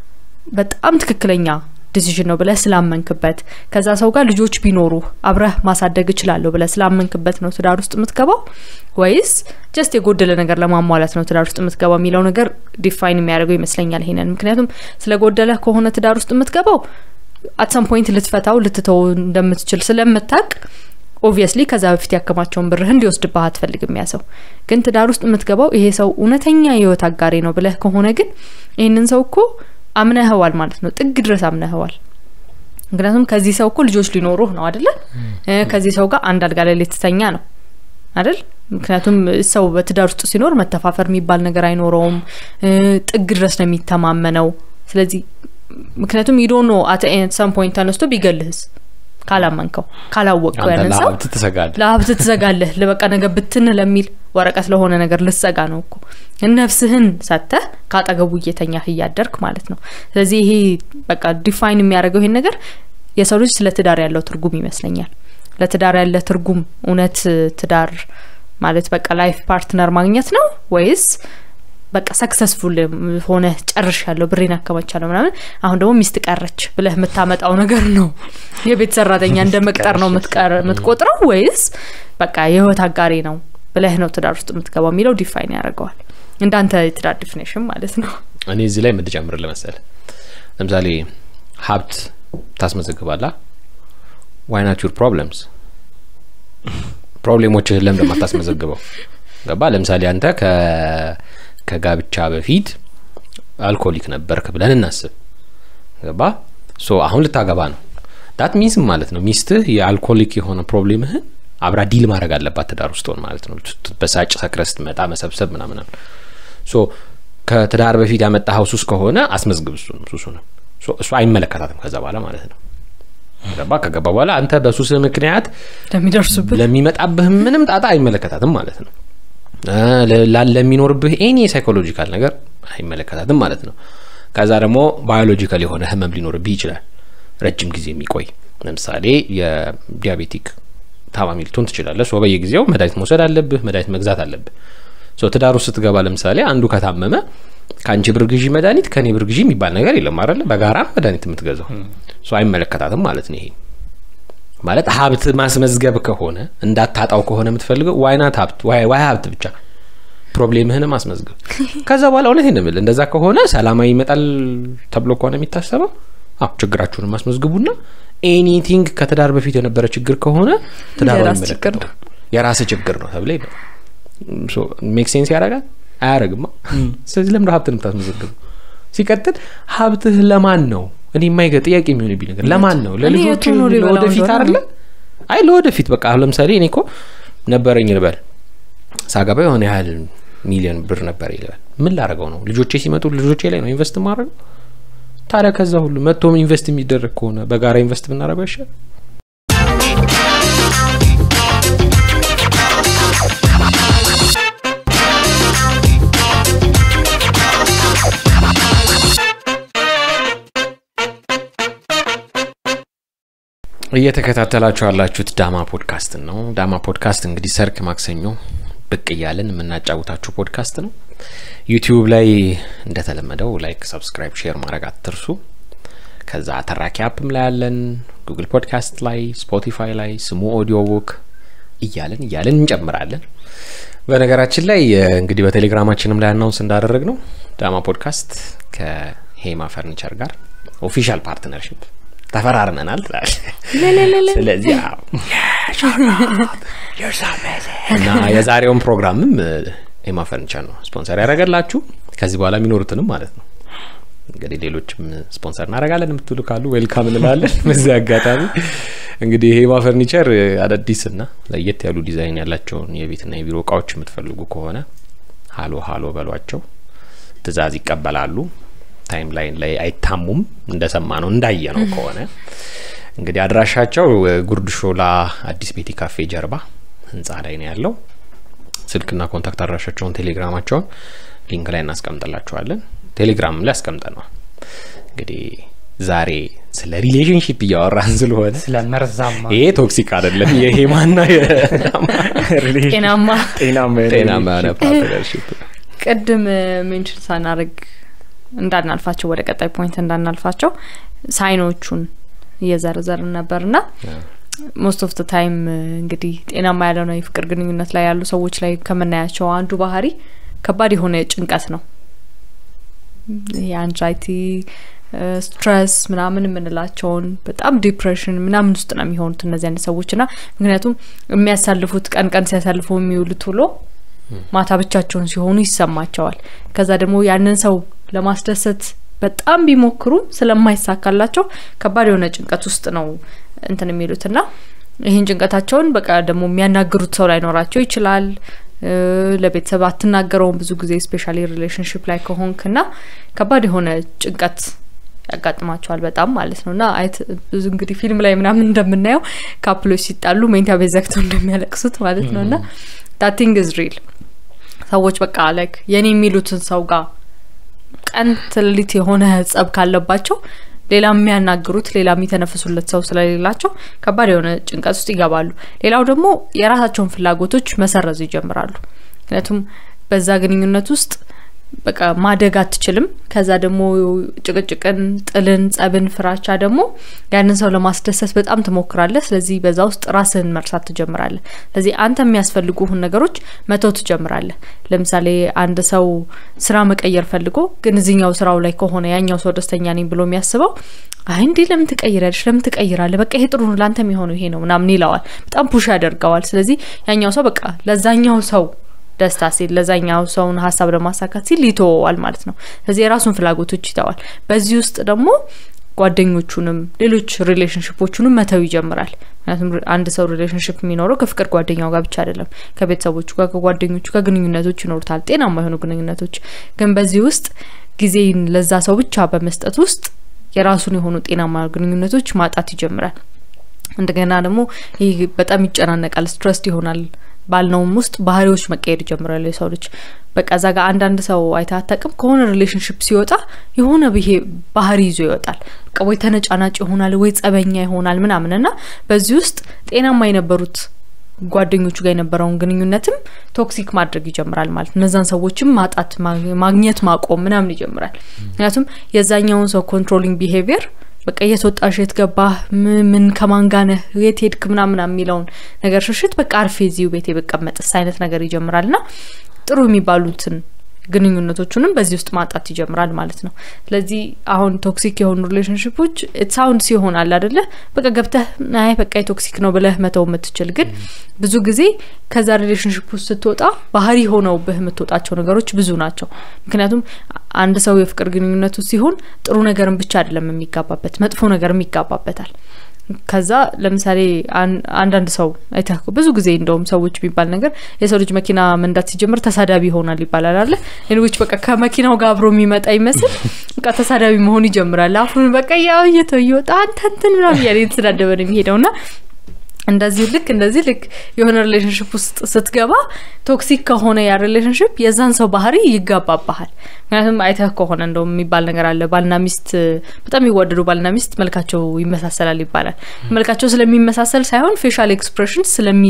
በጣም ትክክለኛ ዲሲዥን ነው ብለህ ስላመንክበት ከዛ ሰው ጋር ልጆች ቢኖሩ አብረህ ማሳደግ እችላለሁ ብለህ ስላመንክበት ነው ትዳር ውስጥ የምትገባው ወይስ ጀስት የጎደለ ነገር ለማሟላት ነው ትዳር ውስጥ የምትገባው የሚለው ነገር ዲፋይን የሚያደርገው ይመስለኛል ይሄንን ምክንያቱም ስለጎደለ ከሆነ ትዳር ውስጥ የምትገባው አትሰም ፖይንት ልትፈታው ልትተው እንደምትችል ስለምታቅ ኦብቪየስሊ ከዛ በፊት ያከማቸውን ብርህን ሊወስድብህ አትፈልግም ያ ሰው ግን ትዳር ውስጥ የምትገባው ይሄ ሰው እውነተኛ የህይወት አጋሬ ነው ብለህ ከሆነ ግን ይህንን ሰው እኮ አምነህዋል ማለት ነው ጥግ ድረስ አምነህዋል ምክንያቱም ከዚህ ሰው እኮ ልጆች ሊኖሩህ ነው አደለ ከዚህ ሰው ጋር አንድ አልጋ ላይ ልትተኛ ነው አይደል ምክንያቱም ሰው በትዳር ውስጥ ሲኖር መተፋፈር የሚባል ነገር አይኖረውም ጥግ ድረስ ነው የሚተማመነው ስለዚህ ምክንያቱም ይዶ ነው አት ሰም ፖይንት ተነስቶ ቢገልህስ ካላመንከው ካላወቅከው ያንን ሰው ለሀብት ትሰጋለህ ለሀብት ትዘጋለህ ለበቃ ነገር ብትን ለሚል ወረቀት ለሆነ ነገር ልትዘጋ ነው እኮ ነፍስህን ሰተህ ከአጠገቡ እየተኛህ እያደርክ ማለት ነው ስለዚህ ይሄ በቃ ዲፋይን የሚያደርገው ይሄን ነገር የሰው ልጅ ስለ ትዳር ያለው ትርጉም ይመስለኛል ለትዳር ያለ ትርጉም እውነት ትዳር ማለት በቃ ላይፍ ፓርትነር ማግኘት ነው ወይስ በቃ ሰክሰስፉል ሆነ ጨርሽ ያለው ብሬን አከማቻለሁ ምናምን አሁን ደግሞ ሚስት ቀረች ብለህ የምታመጣው ነገር ነው የቤት ሰራተኛ እንደ መቅጠር ነው የምትቆጥረው ወይስ በቃ የህይወት አጋሪ ነው ብለህ ነው ትዳር ውስጥ የምትገባው የሚለው ዲፋይን ያደርገዋል እንዳንተ የትዳር ዲፊኔሽን ማለት ነው እኔ እዚህ ላይ የምትጨምር ለመሰል ለምሳሌ ሀብት ታስመዘግባላ ዋይናት ዩር ፕሮብለምስ ፕሮብሌሞችህን ለምን እንደማታስመዘግበው ገባ ለምሳሌ አንተ ከጋብቻ በፊት አልኮሊክ ነበርክ ብለን እናስብ ገባ ሶ አሁን ልታገባ ነው ዳት ሚንስ ማለት ነው ሚስትህ የአልኮሊክ የሆነ ፕሮብሌምህን አብራ ዲል ማድረግ አለባት ትዳር ውስጥ ሆን ማለት ነው በሳጭ ሰክረ ስትመጣ መሰብሰብ ምናምን ሶ ከትዳር በፊት ያመጣኸው ሱስ ከሆነ አስመዝግብ እሱ ሱሱ ነው እሱ አይመለከታትም ከዛ በኋላ ማለት ነው ገባ ከገባ በኋላ አንተ በሱስህ ምክንያት ለሚደርሱብህ ለሚመጣብህ ምንም ጣጣ አይመለከታትም ማለት ነው ለሚኖርብህ ኤኒ ሳይኮሎጂካል ነገር አይመለከታትም ማለት ነው ከዛ ደግሞ ባዮሎጂካል የሆነ ህመም ሊኖርብህ ይችላል ረጅም ጊዜ የሚቆይ ለምሳሌ የዲያቤቲክ ታማሚ ልትሆን ትችላለህ ሶ በየጊዜው መድኃኒት መውሰድ አለብህ መድኃኒት መግዛት አለብህ ሶ ትዳሩ ስትገባ ለምሳሌ አንዱ ከታመመ ከአንቺ ብር ግዢ መድኃኒት ከኔ ብር ግዢ የሚባል ነገር የለም አለ በጋራ መድኃኒት የምትገዛው ሶ አይመለከታትም ማለት ነው ይሄ ማለት ሀብት ማስመዝገብ ከሆነ እንዳታጣው ከሆነ የምትፈልገው ዋይናት ሀብት ዋይ ሀብት ብቻ ፕሮብሌምህንም አስመዝግብ ከዛ በኋላ እውነት ንምል እንደዛ ከሆነ ሰላማዊ ይመጣል ተብሎ ከሆነ የሚታሰበው አዎ ችግራችሁንም አስመዝግቡና ኤኒቲንግ ከትዳር በፊት የነበረ ችግር ከሆነ ትዳሩ አይመለከተው የራስ ችግር ነው ተብለ ይመጣል ሜክ ሴንስ ያደርጋል አያደርግማ ስለዚህ ለምደ ሀብትን የምታስመዘግቡ ሲቀጥል ሀብትህ ለማን ነው እኔ የማይገ ጥያቄ የሚሆንብኝ ነገር ለማን ነው ለልጆች ለወደፊት አለ አይ ለወደፊት በቃ አሁን ለምሳሌ እኔ እኮ ነበረኝ ልበል ሳገባ የሆነ ያህል ሚሊዮን ብር ነበር ይልበል ምን ላደረገው ነው ልጆቼ ሲመጡ ልጆቼ ላይ ነው ኢንቨስት ማድረገው ታዲያ ከዛ ሁሉ መጥቶም ኢንቨስት የሚደረግ ከሆነ በጋራ ኢንቨስት ብናደረገው ይሻል እየተከታተላችሁ ያላችሁት ዳማ ፖድካስትን ነው ዳማ ፖድካስት እንግዲህ ሰርክ ማክሰኞ ብቅ እያለን የምናጫውታችሁ ፖድካስት ነው ዩቲዩብ ላይ እንደተለመደው ላይክ ሰብስክራይብ ሼር ማድረግ አትርሱ ከዛ ተራኪ አፕም ላይ ያለን ጉግል ፖድካስት ላይ ስፖቲፋይ ላይ ስሙ ኦዲዮ ቡክ እያለን እያለን እንጨምራለን በነገራችን ላይ እንግዲህ በቴሌግራማችንም ላይ አናውንስ እንዳደረግ ነው ዳማ ፖድካስት ከሄማ ፈርኒቸር ጋር ኦፊሻል ፓርትነርሽፕ ተፈራርመናል ትላል ስለዚህ እና የዛሬውን ፕሮግራምም ኤማ ፈርኒቸር ነው ስፖንሰር ያደረገላችሁ ከዚህ በኋላ የሚኖሩትንም ማለት ነው እንግዲህ ሌሎችም ስፖንሰር እናደረጋለን የምትሉ ካሉ ዌልካም እንላለን በዚህ አጋጣሚ እንግዲህ ሄማ ፈርኒቸር አዳዲስ ና ለየት ያሉ ዲዛይን ያላቸውን የቤትና የቢሮ እቃዎች የምትፈልጉ ከሆነ ሀሎ ሀሎ በሏቸው ትእዛዝ ይቀበላሉ ታይም ላይን ላይ አይታሙም እንደሰማ ነው እንዳየ ነው ከሆነ እንግዲህ አድራሻቸው ጉርድ ሾላ አዲስ ቤቲ ካፌ ጀርባ ህንጻ ላይ ነው ያለው ስልክና ኮንታክት አድራሻቸውን ቴሌግራማቸውን ሊንክ ላይ እናስቀምጥላችኋለን ቴሌግራም ላይ አስቀምጠነዋል እንግዲህ ዛሬ ስለ ሪሌሽንሽፕ እያወራን ስለሆነ ስለ መርዛማ ይሄ ቶክሲክ አይደለም የሄማና ጤናማ ጤናማ ጤናማ የሆነ ፓርትነርሽፕ ቅድም ሜንሽን ሳናደርግ እንዳናልፋቸው ወደ ቀጣይ ፖይንት እንዳናልፋቸው ሳይኖቹን እየዘረዘርን ነበር ና ሞስት ኦፍ ታይም እንግዲህ ጤናማ ያልሆነ የፍቅር ግንኙነት ላይ ያሉ ሰዎች ላይ ከምናያቸው አንዱ ባህሪ ከባድ የሆነ ጭንቀት ነው የአንዛይቲ ስትረስ ምናምን የምንላቸውን በጣም ዲፕሬሽን ምናምን ውስጥ ነው የሚሆኑት እነዚህ አይነት ሰዎች ና ምክንያቱም የሚያሳልፉት ቀን ቀን ሲያሳልፉ የሚውሉት ውሎ ማታ ብቻቸውን ሲሆኑ ይሰማቸዋል ከዛ ደግሞ ያንን ሰው ለማስደሰት በጣም ቢሞክሩ ስለማይሳካላቸው ከባድ የሆነ ጭንቀት ውስጥ ነው እንትን የሚሉት ና ይህን ጭንቀታቸውን በቃ ደግሞ የሚያናግሩት ሰው ላይኖራቸው ይችላል ለቤተሰብ አትናገረውም ብዙ ጊዜ ስፔሻሊ ሪሌሽንሽፕ ላይ ከሆንክ ና ከባድ የሆነ ጭንቀት ያጋጥማቸዋል በጣም ማለት ነው እና አይት ብዙ እንግዲህ ፊልም ላይ ምናምን እንደምናየው ካፕሎች ሲጣሉ ሜንታ ቤት ዘግተው እንደሚያለቅሱት ማለት ነው እና ዳቲንግ ኢዝ ሪል ሰዎች በቃ ላይክ የኔ የሚሉትን ሰው ጋር ቀን ትልሊት የሆነ ጸብ ካለባቸው ሌላ የሚያናግሩት ሌላ የሚተነፍሱለት ሰው ስለሌላቸው ከባድ የሆነ ጭንቀት ውስጥ ይገባሉ ሌላው ደግሞ የራሳቸውን ፍላጎቶች መሰረዝ ይጀምራሉ ምክንያቱም በዛ ግንኙነት ውስጥ በቃ ማደግ አትችልም ከዛ ደግሞ ጭቅጭቅን ጥልን ጸብን ፍራቻ ደግሞ ያንን ሰው ለማስደሰት በጣም ትሞክራለህ ስለዚህ በዛ ውስጥ ራስህን መርሳት ትጀምራለህ ስለዚህ አንተ የሚያስፈልጉህን ነገሮች መተው ትጀምራለህ ለምሳሌ አንድ ሰው ስራ መቀየር ፈልጎ ግን እዚኛው ስራው ላይ ከሆነ ያኛው ሰው ደስተኛ ነኝ ብሎ የሚያስበው አይ እንዴ ለምን ትቀይራለሽ ለምን ትቀይራለህ በቃ ይሄ ጥሩ ነው ለአንተ የሚሆነው ይሄ ነው ምናምን ይለዋል በጣም ፑሽ ያደርገዋል ስለዚህ ያኛው ሰው በቃ ለዛኛው ሰው ደስታ ሲል ለዛኛው ሰውን ሀሳብ ለማሳካት ሲል ይተወዋል ማለት ነው ስለዚህ የራሱን ፍላጎቶች ይተዋል በዚህ ውስጥ ደግሞ ጓደኞቹንም ሌሎች ሪሌሽንሽፖቹንም መተው ይጀምራል። ምክንያቱም አንድ ሰው ሪሌሽንሽፕ የሚኖረው ከፍቅር ጓደኛው ጋር ብቻ አይደለም፣ ከቤተሰቦቹ ጋር፣ ከጓደኞቹ ጋር ግንኙነቶች ይኖሩታል፣ ጤናማ የሆኑ ግንኙነቶች። ግን በዚህ ውስጥ ጊዜን ለዛ ሰው ብቻ በመስጠት ውስጥ የራሱን የሆኑ ጤናማ ግንኙነቶች ማጣት ይጀምራል። እንደገና ደግሞ ይህ በጣም ይጨናነቃል፣ ስትረስድ ይሆናል። ባልነውም ውስጥ ባህሪዎች መቀየር ይጀምራሉ። የሰው ልጅ በቃ እዛ ጋር አንዳንድ ሰው አይታ አታውቅም? ከሆነ ሪሌሽንሽፕ ሲወጣ የሆነ ብሄ ባህሪ ይዞ ይወጣል። በቃ ወይ ተነጫናጭ ይሆናል ወይ ጸበኛ ይሆናል ምናምን እና በዚህ ውስጥ ጤናማ የነበሩት ጓደኞቹ ጋር የነበረውን ግንኙነትም ቶክሲክ ማድረግ ይጀምራል ማለት እነዛን ሰዎችም ማጣት ማግኘት ማቆም ምናምን ይጀምራል። ምክንያቱም የዛኛውን ሰው ኮንትሮሊንግ ቢሄቪየር በቃ የት ወጣሽ፣ የት ገባህ፣ ምን ከማን ጋር ነህ፣ የት ሄድክ ምናምን የሚለውን ነገር ሽሽት በቃ አርፌ እዚሁ ቤቴ ብቀመጥስ አይነት ነገር ይጀምራል ና ጥሩ የሚባሉትን ግንኙነቶቹንም በዚህ ውስጥ ማጣት ይጀምራል ማለት ነው። ስለዚህ አሁን ቶክሲክ የሆኑ ሪሌሽንሽፖች ሳውንድ ሲሆን አለ አደለ በቃ ገብተህ አይ በቃ የቶክሲክ ነው ብለህ መተው የምትችል ግን ብዙ ጊዜ ከዛ ሪሌሽንሽፕ ውስጥ ስትወጣ ባህሪ ሆነውብህ የምትወጣቸው ነገሮች ብዙ ናቸው። ምክንያቱም አንድ ሰው የፍቅር ግንኙነቱ ሲሆን ጥሩ ነገርን ብቻ አይደለም የሚጋባበት መጥፎ ነገርም ይጋባበታል። ከዛ ለምሳሌ አንዳንድ ሰው አይተህ ብዙ ጊዜ እንደውም ሰዎች የሚባል ነገር የሰው ልጅ መኪና መንዳት ሲጀምር ተሳዳቢ ይሆናል ይባላል አለ ሌሎች በቃ ከመኪናው ጋር አብሮ የሚመጣ ይመስል በቃ ተሳዳቢ መሆን ይጀምራል። አፉን በቃ ያው እየተው እየወጣ አንተ እንትን ምናምን እያለ የተሰዳደበ ነው የሚሄደው ና እንደዚህ ልክ እንደዚህ ልክ የሆነ ሪሌሽንሽፕ ውስጥ ስትገባ ቶክሲክ ከሆነ ያ ሪሌሽንሽፕ የዛን ሰው ባህሪ ይጋባባሃል። ምክንያቱም አይተህ ከሆነ እንደውም የሚባል ነገር አለ። ባልና ሚስት በጣም የሚዋደዱ ባልና ሚስት መልካቸው ይመሳሰላል ይባላል። መልካቸው ስለሚመሳሰል ሳይሆን ፌሻል ኤክስፕሬሽን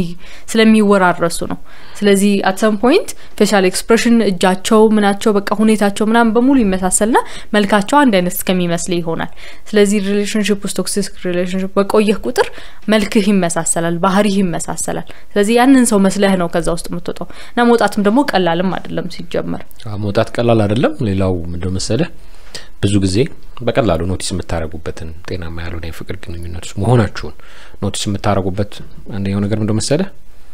ስለሚወራረሱ ነው። ስለዚህ አት ሰም ፖይንት ፌሻል ኤክስፕሬሽን እጃቸው፣ ምናቸው፣ በቃ ሁኔታቸው ምናምን በሙሉ ይመሳሰልና መልካቸው አንድ አይነት እስከሚመስል ይሆናል። ስለዚህ ሪሌሽንሽፕ ውስጥ ቶክሲክ ሪሌሽንሽፕ በቆየህ ቁጥር መልክህ ይመሳሰላል፣ ባህሪህ ይመሳሰላል። ስለዚህ ያንን ሰው መስለህ ነው ከዛ ውስጥ የምትወጣው እና መውጣትም ደግሞ ቀላልም አይደለም ሲጀመር መውጣት ቀላል አይደለም። ሌላው ምንድን መሰለህ ብዙ ጊዜ በቀላሉ ኖቲስ የምታደረጉበትን ጤናማ ያልሆነ የፍቅር ግንኙነት ውስጥ መሆናችሁን ኖቲስ የምታደረጉበት አንደኛው ነገር ምንድን መሰለህ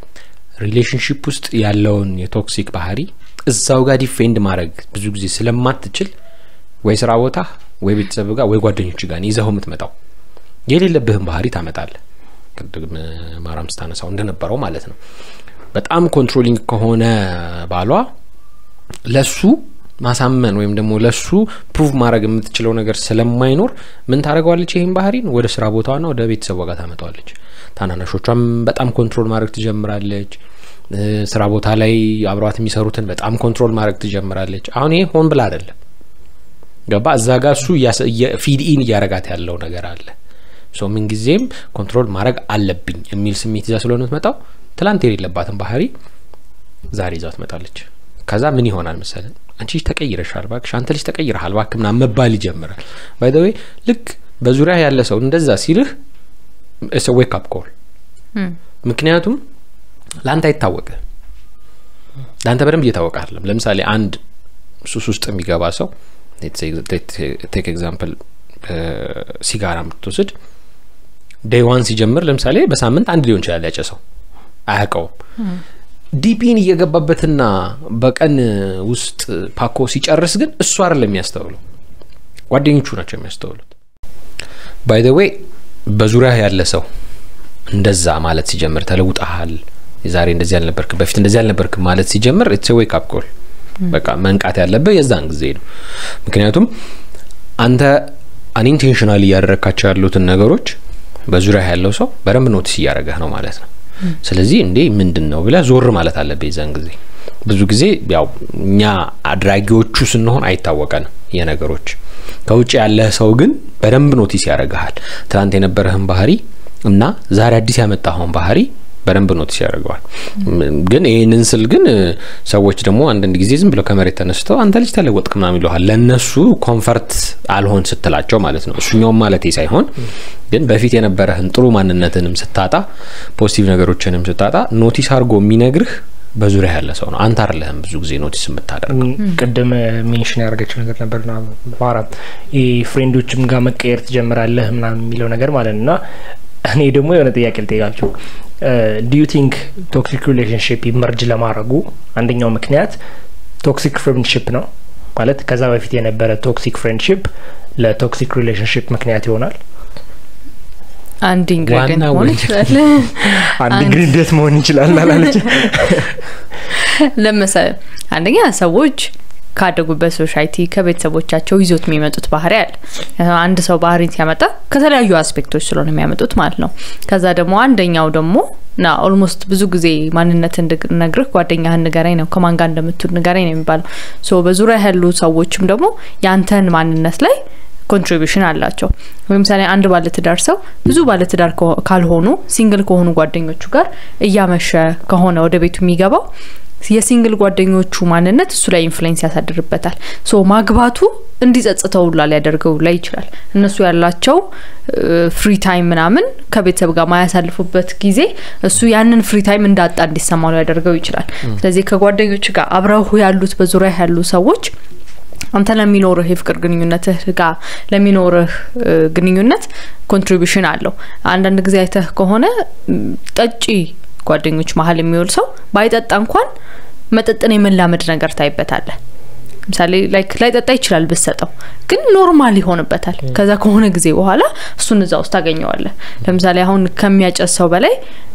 ሪሌሽንሽፕ ውስጥ ያለውን የቶክሲክ ባህሪ እዛው ጋር ዲፌንድ ማድረግ ብዙ ጊዜ ስለማትችል ወይ ስራ ቦታ ወይ ቤተሰብ ጋር ወይ ጓደኞች ጋር ይዘው የምትመጣው የሌለብህን ባህሪ ታመጣለህ። ቅድም ማራም ስታነሳው እንደነበረው ማለት ነው። በጣም ኮንትሮሊንግ ከሆነ ባሏ ለሱ ማሳመን ወይም ደግሞ ለሱ ፕሩቭ ማድረግ የምትችለው ነገር ስለማይኖር ምን ታደርገዋለች? ይህን ባህሪን ወደ ስራ ቦታዋና ወደ ቤተሰቧ ጋር ታመጣዋለች። ታናናሾቿም በጣም ኮንትሮል ማድረግ ትጀምራለች። ስራ ቦታ ላይ አብረዋት የሚሰሩትን በጣም ኮንትሮል ማድረግ ትጀምራለች። አሁን ይሄ ሆን ብላ አይደለም፣ ገባ እዛ ጋር እሱ ፊድ ኢን እያረጋት ያለው ነገር አለ። ሶ ምንጊዜም ኮንትሮል ማድረግ አለብኝ የሚል ስሜት ይዛ ስለሆነ ትመጣው ትላንት የሌለባትን ባህሪ ዛሬ ይዛ ትመጣለች። ከዛ ምን ይሆናል መሰለ አንቺ ልጅ ተቀይረሻል፣ እባክሽ አንተ ልጅ ተቀይረሃል፣ እባክህ ምናምን መባል ይጀምራል። ባይ ዘ ዌይ ልክ በዙሪያ ያለ ሰው እንደዛ ሲልህ እስ ዌክ አፕ ኮል። ምክንያቱም ለአንተ አይታወቅ ለአንተ በደንብ እየታወቀ አይደለም። ለምሳሌ አንድ ሱስ ውስጥ የሚገባ ሰው ቴክ ኤግዛምፕል ሲጋራ የምትወስድ ዴይ ዋን ሲጀምር ለምሳሌ በሳምንት አንድ ሊሆን ይችላል ያጨሰው አያውቀውም። ዲፒን እየገባበትና በቀን ውስጥ ፓኮ ሲጨርስ ግን እሱ አይደለም የሚያስተውለው፣ ጓደኞቹ ናቸው የሚያስተውሉት። ባይ ደ ዌይ በዙሪያ ያለ ሰው እንደዛ ማለት ሲጀምር ተለውጠሃል፣ ዛሬ እንደዚህ አልነበርክም፣ በፊት እንደዚህ አልነበርክም ማለት ሲጀምር ኢትስ ዌክ አፕ ኮል። በቃ መንቃት ያለብህ የዛን ጊዜ ነው። ምክንያቱም አንተ አንኢንቴንሽናል እያደረግካቸው ያሉትን ነገሮች በዙሪያ ያለው ሰው በደንብ ኖቲስ እያደረገህ ነው ማለት ነው። ስለዚህ እንዴ ምንድን ነው ብለህ ዞር ማለት አለብህ የዛን ጊዜ። ብዙ ጊዜ ያው እኛ አድራጊዎቹ ስንሆን አይታወቀንም የነገሮች ከውጭ ያለህ ሰው ግን በደንብ ኖቲስ ያደርግሃል። ትናንት የነበረህን ባህሪ እና ዛሬ አዲስ ያመጣኸውን ባህሪ በደንብ ኖቲስ ያደርገዋል። ግን ይህንን ስል ግን ሰዎች ደግሞ አንዳንድ ጊዜ ዝም ብለው ከመሬት ተነስተው አንተ ልጅ ተለወጥክ ምናምን ይለሃል። ለእነሱ ኮንፈርት አልሆን ስትላቸው ማለት ነው። እሱኛውም ማለት ሳይሆን ግን በፊት የነበረህን ጥሩ ማንነትንም ስታጣ፣ ፖዚቲቭ ነገሮችንም ስታጣ ኖቲስ አድርጎ የሚነግርህ በዙሪያ ያለ ሰው ነው። አንተ አይደለህም ብዙ ጊዜ ኖቲስ የምታደርገው። ቅድም ሜንሽን ያደርገችው ነገር ነበር ና ማራ ፍሬንዶችም ጋር መቀየር ትጀምራለህ ምናምን የሚለው ነገር ማለት ነው እና እኔ ደግሞ የሆነ ጥያቄ ልጠይቃችሁ ዲዩ ቲንክ ቶክሲክ ሪሌሽንሽፕ ይመርጅ ለማድረጉ አንደኛው ምክንያት ቶክሲክ ፍሬንድሽፕ ነው ማለት ከዛ በፊት የነበረ ቶክሲክ ፍሬንድሽፕ ለቶክሲክ ሪሌሽንሽፕ ምክንያት ይሆናል አንድ ኢንግሪዲየንት ዋና መሆን ወንጀል። ይችላል አንድ አንድ- ኢንግሪዲየንት መሆን ይችላል አላለች ለምሳሌ አንደኛ ሰዎች ካደጉበት ሶሳይቲ ከቤተሰቦቻቸው ይዞት የሚመጡት ባህሪ አለ አንድ ሰው ባህሪ ሲያመጣ ከተለያዩ አስፔክቶች ስለሆነ የሚያመጡት ማለት ነው ከዛ ደግሞ አንደኛው ደግሞ ና ኦልሞስት ብዙ ጊዜ ማንነት እንድነግርህ ጓደኛህን ንገረኝ ነው ከማን ጋር እንደምትውል ንገረኝ ነው የሚባለው ሶ በዙሪያ ያሉ ሰዎችም ደግሞ ያንተን ማንነት ላይ ኮንትሪቢሽን አላቸው ለምሳሌ አንድ ባለትዳር ሰው ብዙ ባለትዳር ከሆ- ካልሆኑ ሲንግል ከሆኑ ጓደኞቹ ጋር እያመሸ ከሆነ ወደ ቤቱ የሚገባው የሲንግል ጓደኞቹ ማንነት እሱ ላይ ኢንፍሉዌንስ ያሳድርበታል ሶ ማግባቱ እንዲጸጽተው ላ ሊያደርገው ላይ ይችላል እነሱ ያላቸው ፍሪ ታይም ምናምን ከቤተሰብ ጋር ማያሳልፉበት ጊዜ እሱ ያንን ፍሪ ታይም እንዳጣ እንዲሰማው ሊያደርገው ይችላል ስለዚህ ከጓደኞች ጋር አብረው ያሉት በዙሪያ ያሉ ሰዎች አንተ ለሚኖርህ የፍቅር ግንኙነትህ ጋር ለሚኖርህ እ, ግንኙነት ኮንትሪቢሽን አለው አንዳንድ ጊዜ አይተህ ከሆነ ም, ጠጪ ጓደኞች መሀል የሚውል ሰው ባይጠጣ እንኳን መጠጥን የመላመድ ነገር ታይበታለህ ለምሳሌ ላይክ ላይጠጣ ይችላል ብሰጠው ግን ኖርማል ይሆንበታል ከዛ ከሆነ ጊዜ በኋላ እሱን እዛ ውስጥ ታገኘዋለህ ለምሳሌ አሁን ከሚያጨስ ሰው በላይ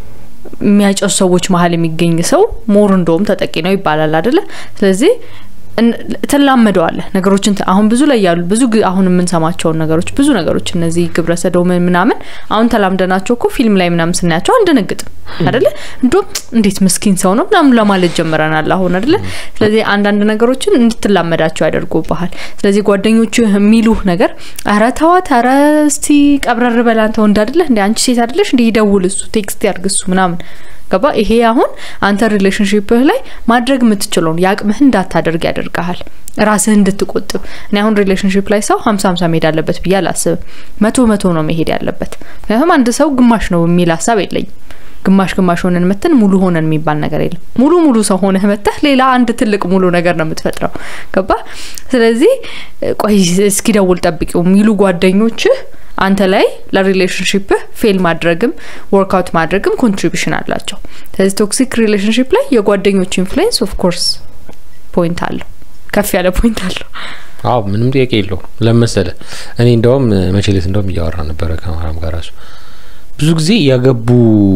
የሚያጨሱ ሰዎች መሀል የሚገኝ ሰው ሞር እንደውም ተጠቂ ነው ይባላል አደለ ስለዚህ እን- ትላመደዋለህ ነገሮችን ት- አሁን ብዙ ላይ ያሉ ብዙ ግ- አሁን የምንሰማቸውን ነገሮች ብዙ ነገሮች እነዚህ ግብረ ሰዶምን ምናምን አሁን ተላምደናቸው እኮ ፊልም ላይ ምናምን ስናያቸው አንደነግጥም አደለ እንዲሁም እንዴት ምስኪን ሰው ነው ምናምን ለማለት ጀምረናል አሁን አደለ ስለዚህ አንዳንድ ነገሮችን እንድትላመዳቸው ያደርጉብሃል ስለዚህ ጓደኞቹ የሚሉህ ነገር ኧረ ተዋት ኧረ እስቲ ቀብረር በል አንተ ወንድ አደለ እንደ አንቺ ሴት አደለሽ እንዲ ይደውል እሱ ቴክስት ያርግ እሱ ምናምን ገባ ይሄ አሁን አንተ ሪሌሽንሽፕህ ላይ ማድረግ የምትችለውን የአቅምህን እንዳታደርግ ያደርግሃል ራስህ እንድትቆጥብ እኔ አሁን ሪሌሽንሽፕ ላይ ሰው ሀምሳ ሀምሳ መሄድ አለበት ብዬ አላስብም መቶ መቶ ነው መሄድ ያለበት ምክንያቱም አንድ ሰው ግማሽ ነው የሚል ሀሳብ የለኝም ግማሽ ግማሽ ሆነን መተን ሙሉ ሆነን የሚባል ነገር የለም ሙሉ ሙሉ ሰው ሆነህ መተህ ሌላ አንድ ትልቅ ሙሉ ነገር ነው የምትፈጥረው ገባ ስለዚህ ቆይ እስኪደውል ጠብቂው የሚሉ ጓደኞችህ አንተ ላይ ለሪሌሽንሽፕህ ፌል ማድረግም ወርክአውት ማድረግም ኮንትሪቢሽን አላቸው ስለዚህ ቶክሲክ ሪሌሽንሽፕ ላይ የጓደኞች ኢንፍሉዌንስ ኦፍ ኮርስ ፖይንት አለው ከፍ ያለ ፖይንት አለው አዎ ምንም ጥያቄ የለው ለመሰለ እኔ እንደውም መቼሌት እንደውም እያወራ ነበረ ከማራም ጋር ራሱ ብዙ ጊዜ ያገቡ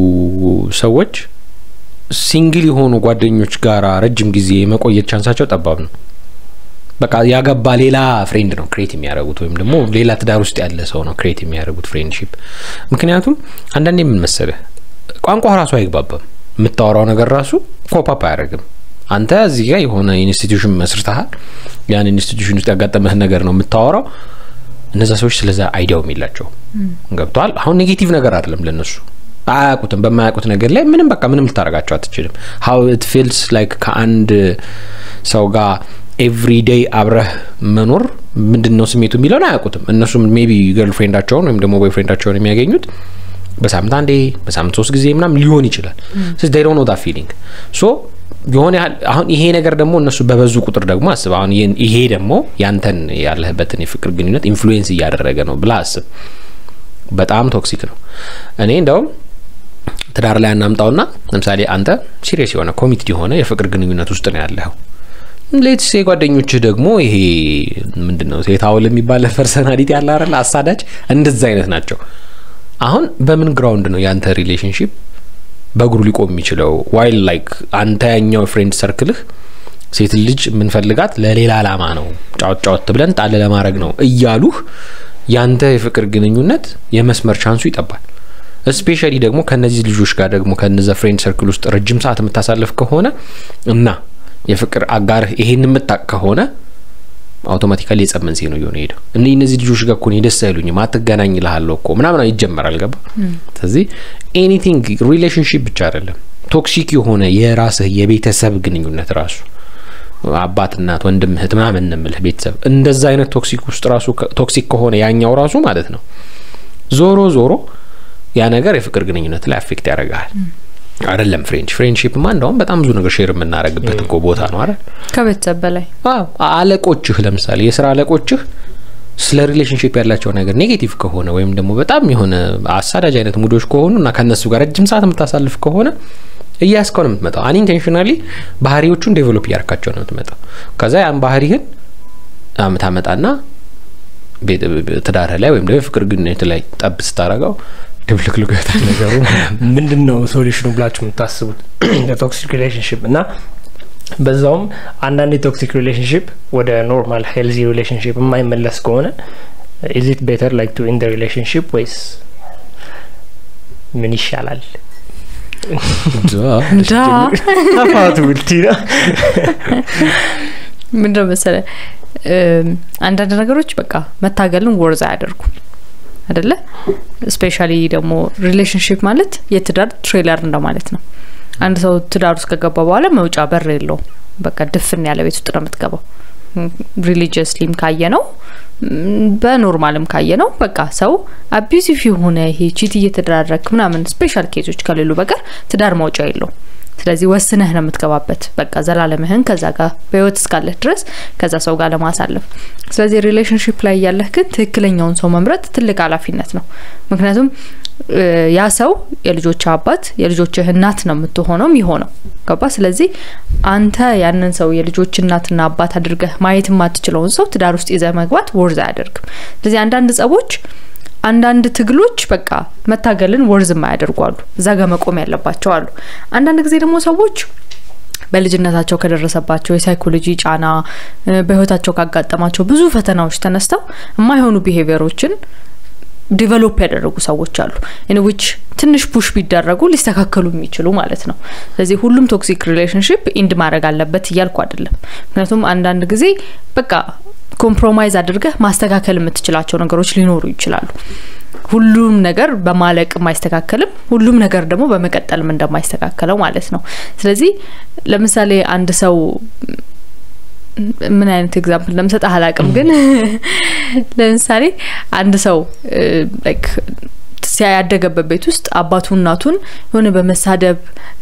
ሰዎች ሲንግል የሆኑ ጓደኞች ጋር ረጅም ጊዜ የመቆየት ቻንሳቸው ጠባብ ነው በቃ ያገባ ሌላ ፍሬንድ ነው ክሬት የሚያደርጉት ወይም ደግሞ ሌላ ትዳር ውስጥ ያለ ሰው ነው ክሬት የሚያደርጉት ፍሬንድሺፕ ምክንያቱም አንዳንዴ የምን መሰለህ ቋንቋ ራሱ አይግባባም የምታወራው ነገር ራሱ ኮፓፕ አያደርግም አንተ እዚህ ጋር የሆነ ኢንስቲትዩሽን መስርተሃል ያን ኢንስቲትዩሽን ውስጥ ያጋጠመህን ነገር ነው የምታወራው እነዛ ሰዎች ስለዛ አይዲያውም የላቸው ገብተዋል አሁን ኔጌቲቭ ነገር አይደለም ለነሱ አያውቁትም በማያውቁት ነገር ላይ ምንም በቃ ምንም ልታደርጋቸው አትችልም ሀው ኢት ፊልስ ላይክ ከአንድ ሰው ጋር ኤቭሪ ዴይ አብረህ መኖር ምንድን ነው ስሜቱ የሚለውን አያውቁትም እነሱም ሜቢ ገርል ፍሬንዳቸውን ወይም ደግሞ ቦይ ፍሬንዳቸውን የሚያገኙት በሳምንት አንዴ በሳምንት ሶስት ጊዜ ምናም ሊሆን ይችላል ስለዚህ ዴይ ዶንት ኖ ዳት ፊሊንግ ሶ የሆነ ያህል አሁን ይሄ ነገር ደግሞ እነሱ በበዙ ቁጥር ደግሞ አስብ አሁን ይሄን- ይሄ ደግሞ ያንተን ያለህበትን የፍቅር ግንኙነት ኢንፍሉዌንስ እያደረገ ነው ብላ አስብ በጣም ቶክሲክ ነው እኔ እንደውም ትዳር ላይ አናምጣውና ለምሳሌ አንተ ሲሪየስ የሆነ ኮሚትድ የሆነ የፍቅር ግንኙነት ውስጥ ነው ያለኸው ሌትስ ጓደኞችህ ደግሞ ይሄ ምንድን ነው ሴት አውል የሚባል ፐርሰናሊቲ ያለ አይደል አሳዳጅ እንደዛ አይነት ናቸው አሁን በምን ግራውንድ ነው የአንተ ሪሌሽንሽፕ በእግሩ ሊቆም የሚችለው ዋይል ላይክ አንተ ያኛው ፍሬንድ ሰርክልህ ሴት ልጅ የምንፈልጋት ለሌላ አላማ ነው ጫወት ጫወት ብለን ጣል ለማድረግ ነው እያሉህ ያንተ የፍቅር ግንኙነት የመስመር ቻንሱ ይጠባል ስፔሻሊ ደግሞ ከነዚህ ልጆች ጋር ደግሞ ከነዛ ፍሬንድ ሰርክል ውስጥ ረጅም ሰዓት የምታሳልፍ ከሆነ እና የፍቅር አጋርህ ይሄን የምታቅ ከሆነ አውቶማቲካሊ የጸብ መንስኤ ነው እየሆነ ሄደው እኔ እነዚህ ልጆች ጋር እኮ እኔ ደስ አይሉኝም አትገናኝ ልሃለሁ እኮ ምናምን ይጀመራል ገባ ስለዚህ ኤኒቲንግ ሪሌሽንሽፕ ብቻ አይደለም ቶክሲክ የሆነ የራስህ የቤተሰብ ግንኙነት ራሱ አባት እናት ወንድም እህት ምናምን እንምልህ ቤተሰብ እንደዛ አይነት ቶክሲክ ውስጥ ራሱ ቶክሲክ ከሆነ ያኛው ራሱ ማለት ነው ዞሮ ዞሮ ያ ነገር የፍቅር ግንኙነት ላይ አፌክት ያደርግሃል አይደለም ፍሬንች ፍሬንድሺፕማ እንደውም በጣም ብዙ ነገር ሼር የምናደርግበት እኮ ቦታ ነው አይደል ከቤተሰብ በላይ አዎ አለቆችህ ለምሳሌ የስራ አለቆችህ ስለ ሪሌሽንሽፕ ያላቸው ነገር ኔጌቲቭ ከሆነ ወይም ደግሞ በጣም የሆነ አሳዳጅ አይነት ሙዶች ከሆኑ እና ከእነሱ ጋር ረጅም ሰዓት የምታሳልፍ ከሆነ እያስከው ነው የምትመጣው አንኢንቴንሽናሊ ባህሪዎቹን ዴቨሎፕ እያርካቸው ነው የምትመጣው ከዛ ያን ባህሪህን ታመጣና ትዳርህ ላይ ወይም ደግሞ የፍቅር ግንኙነት ላይ ጠብ ስታረገው ድብልቅልቁ ይወጣል ነገሩ። ምንድን ነው ሶሉሽኑ ብላችሁ የምታስቡት ለቶክሲክ ሪሌሽንሽፕ እና በዛውም አንዳንድ የቶክሲክ ሪሌሽንሽፕ ወደ ኖርማል ሄልዚ ሪሌሽንሽፕ የማይመለስ ከሆነ ኢዝ ኢት ቤተር ላይክ ቱ ኢን ሪሌሽንሽፕ ወይስ ምን ይሻላል? ዳ ተፋቱ ብልቲ ነው ምንድነው መሰለ አንዳንድ ነገሮች በቃ መታገልን ወርዝ አያደርጉም አደለ ስፔሻሊ ደግሞ ሪሌሽንሽፕ ማለት የትዳር ትሬለር እንደማለት ነው አንድ ሰው ትዳር ውስጥ ከገባ በኋላ መውጫ በር የለውም በቃ ድፍን ያለ ቤት ውስጥ ነው የምትገባው ሪሊጂየስሊም ካየ ነው በኖርማልም ካየ ነው በቃ ሰው አቢዩሲቭ የሆነ ይሄ ቺት እየተደራረክ ምናምን ስፔሻል ኬዞች ከሌሉ በቀር ትዳር መውጫ የለውም ስለዚህ ወስነህ ነው የምትገባበት በቃ ዘላለምህን ከዛ ጋር በህይወት እስካለህ ድረስ ከዛ ሰው ጋር ለማሳለፍ ስለዚህ ሪሌሽንሽፕ ላይ ያለህ ግን ትክክለኛውን ሰው መምረጥ ትልቅ ኃላፊነት ነው ምክንያቱም ያ ሰው የልጆች አባት የልጆችህ እናት ነው የምትሆነው የሚሆነው ገባ ስለዚህ አንተ ያንን ሰው የልጆች እናትና አባት አድርገህ ማየት የማትችለውን ሰው ትዳር ውስጥ ይዘህ መግባት ወርዝ አያደርግም ስለዚህ አንዳንድ ጸቦች አንዳንድ ትግሎች በቃ መታገልን ወርዝ የማያደርጉ አሉ እዛ ጋር መቆም ያለባቸው አሉ አንዳንድ ጊዜ ደግሞ ሰዎች በልጅነታቸው ከደረሰባቸው የሳይኮሎጂ ጫና በህይወታቸው ካጋጠማቸው ብዙ ፈተናዎች ተነስተው የማይሆኑ ቢሄቪየሮችን ዲቨሎፕ ያደረጉ ሰዎች አሉ ኢንዊች ትንሽ ፑሽ ቢደረጉ ሊስተካከሉ የሚችሉ ማለት ነው ስለዚህ ሁሉም ቶክሲክ ሪሌሽንሽፕ ኢንድ ማድረግ አለበት እያልኩ አይደለም ምክንያቱም አንዳንድ ጊዜ በቃ ኮምፕሮማይዝ አድርገህ ማስተካከል የምትችላቸው ነገሮች ሊኖሩ ይችላሉ ሁሉም ነገር በማለቅም አይስተካከልም ሁሉም ነገር ደግሞ በመቀጠልም እንደማይስተካከለው ማለት ነው ስለዚህ ለምሳሌ አንድ ሰው ምን አይነት ኤግዛምፕል ለምሰጥ አላቅም ግን ለምሳሌ አንድ ሰው ላይክ ያደገበት ቤት ውስጥ አባቱ እናቱን የሆነ በመሳደብ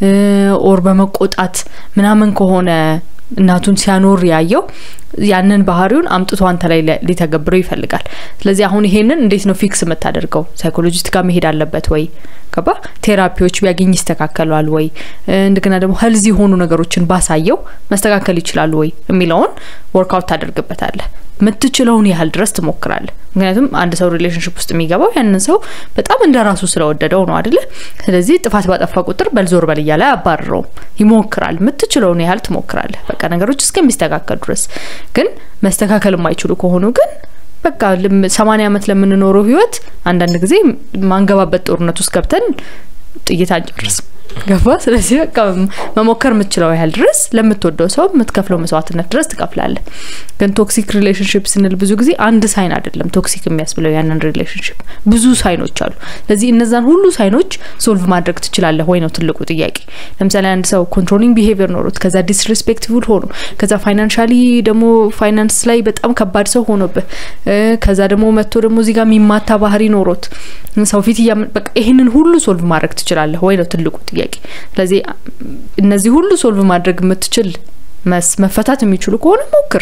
ኦር በመቆጣት ምናምን ከሆነ እናቱን ሲያኖር ያየው ያንን ባህሪውን አምጥቶ አንተ ላይ ሊተገብረው ይፈልጋል ስለዚህ አሁን ይሄንን እንዴት ነው ፊክስ የምታደርገው ሳይኮሎጂስት ጋር መሄድ አለበት ወይ ገባ ቴራፒዎች ቢያገኝ ይስተካከሏል ወይ እንደገና ደግሞ ህልዝ የሆኑ ነገሮችን ባሳየው መስተካከል ይችላሉ ወይ የሚለውን ወርክአውት ታደርግበታለህ የምትችለውን ያህል ድረስ ትሞክራለህ ምክንያቱም አንድ ሰው ሪሌሽንሽፕ ውስጥ የሚገባው ያንን ሰው በጣም እንደ ራሱ ስለወደደው ነው አደለ ስለዚህ ጥፋት ባጠፋ ቁጥር በልዞር በል እያለ አያባርረውም ይሞክራል የምትችለውን ያህል ትሞክራለህ በቃ ነገሮች እስከሚስተካከል ድረስ ግን መስተካከል የማይችሉ ከሆኑ ግን በቃ ሰማኒያ ዓመት ለምንኖረው ህይወት አንዳንድ ጊዜ ማንገባበት ጦርነት ውስጥ ገብተን ጥይት አንጨርስም ገባ ስለዚህ በቃ መሞከር የምትችለው ያህል ድረስ ለምትወደው ሰው የምትከፍለው መስዋዕትነት ድረስ ትከፍላለ ግን ቶክሲክ ሪሌሽንሽፕ ስንል ብዙ ጊዜ አንድ ሳይን አይደለም ቶክሲክ የሚያስብለው ያንን ሪሌሽንሽፕ ብዙ ሳይኖች አሉ ስለዚህ እነዛን ሁሉ ሳይኖች ሶልቭ ማድረግ ትችላለህ ወይ ነው ትልቁ ጥያቄ ለምሳሌ አንድ ሰው ኮንትሮሊንግ ቢሄቪየር ኖሮት ከዛ ዲስሪስፔክትፉል ሆኖ ከዛ ፋይናንሻሊ ደግሞ ፋይናንስ ላይ በጣም ከባድ ሰው ሆኖብህ ከዛ ደግሞ መጥቶ ደግሞ እዚህ ጋር የሚማታ ባህሪ ኖሮት ሰው ፊት በቃ ይህንን ሁሉ ሶልቭ ማድረግ ትችላለህ ወይ ነው ትልቁ ጥያቄ ስለዚህ እነዚህ ሁሉ ሶልቭ ማድረግ የምትችል መፈታት የሚችሉ ከሆነ ሞክር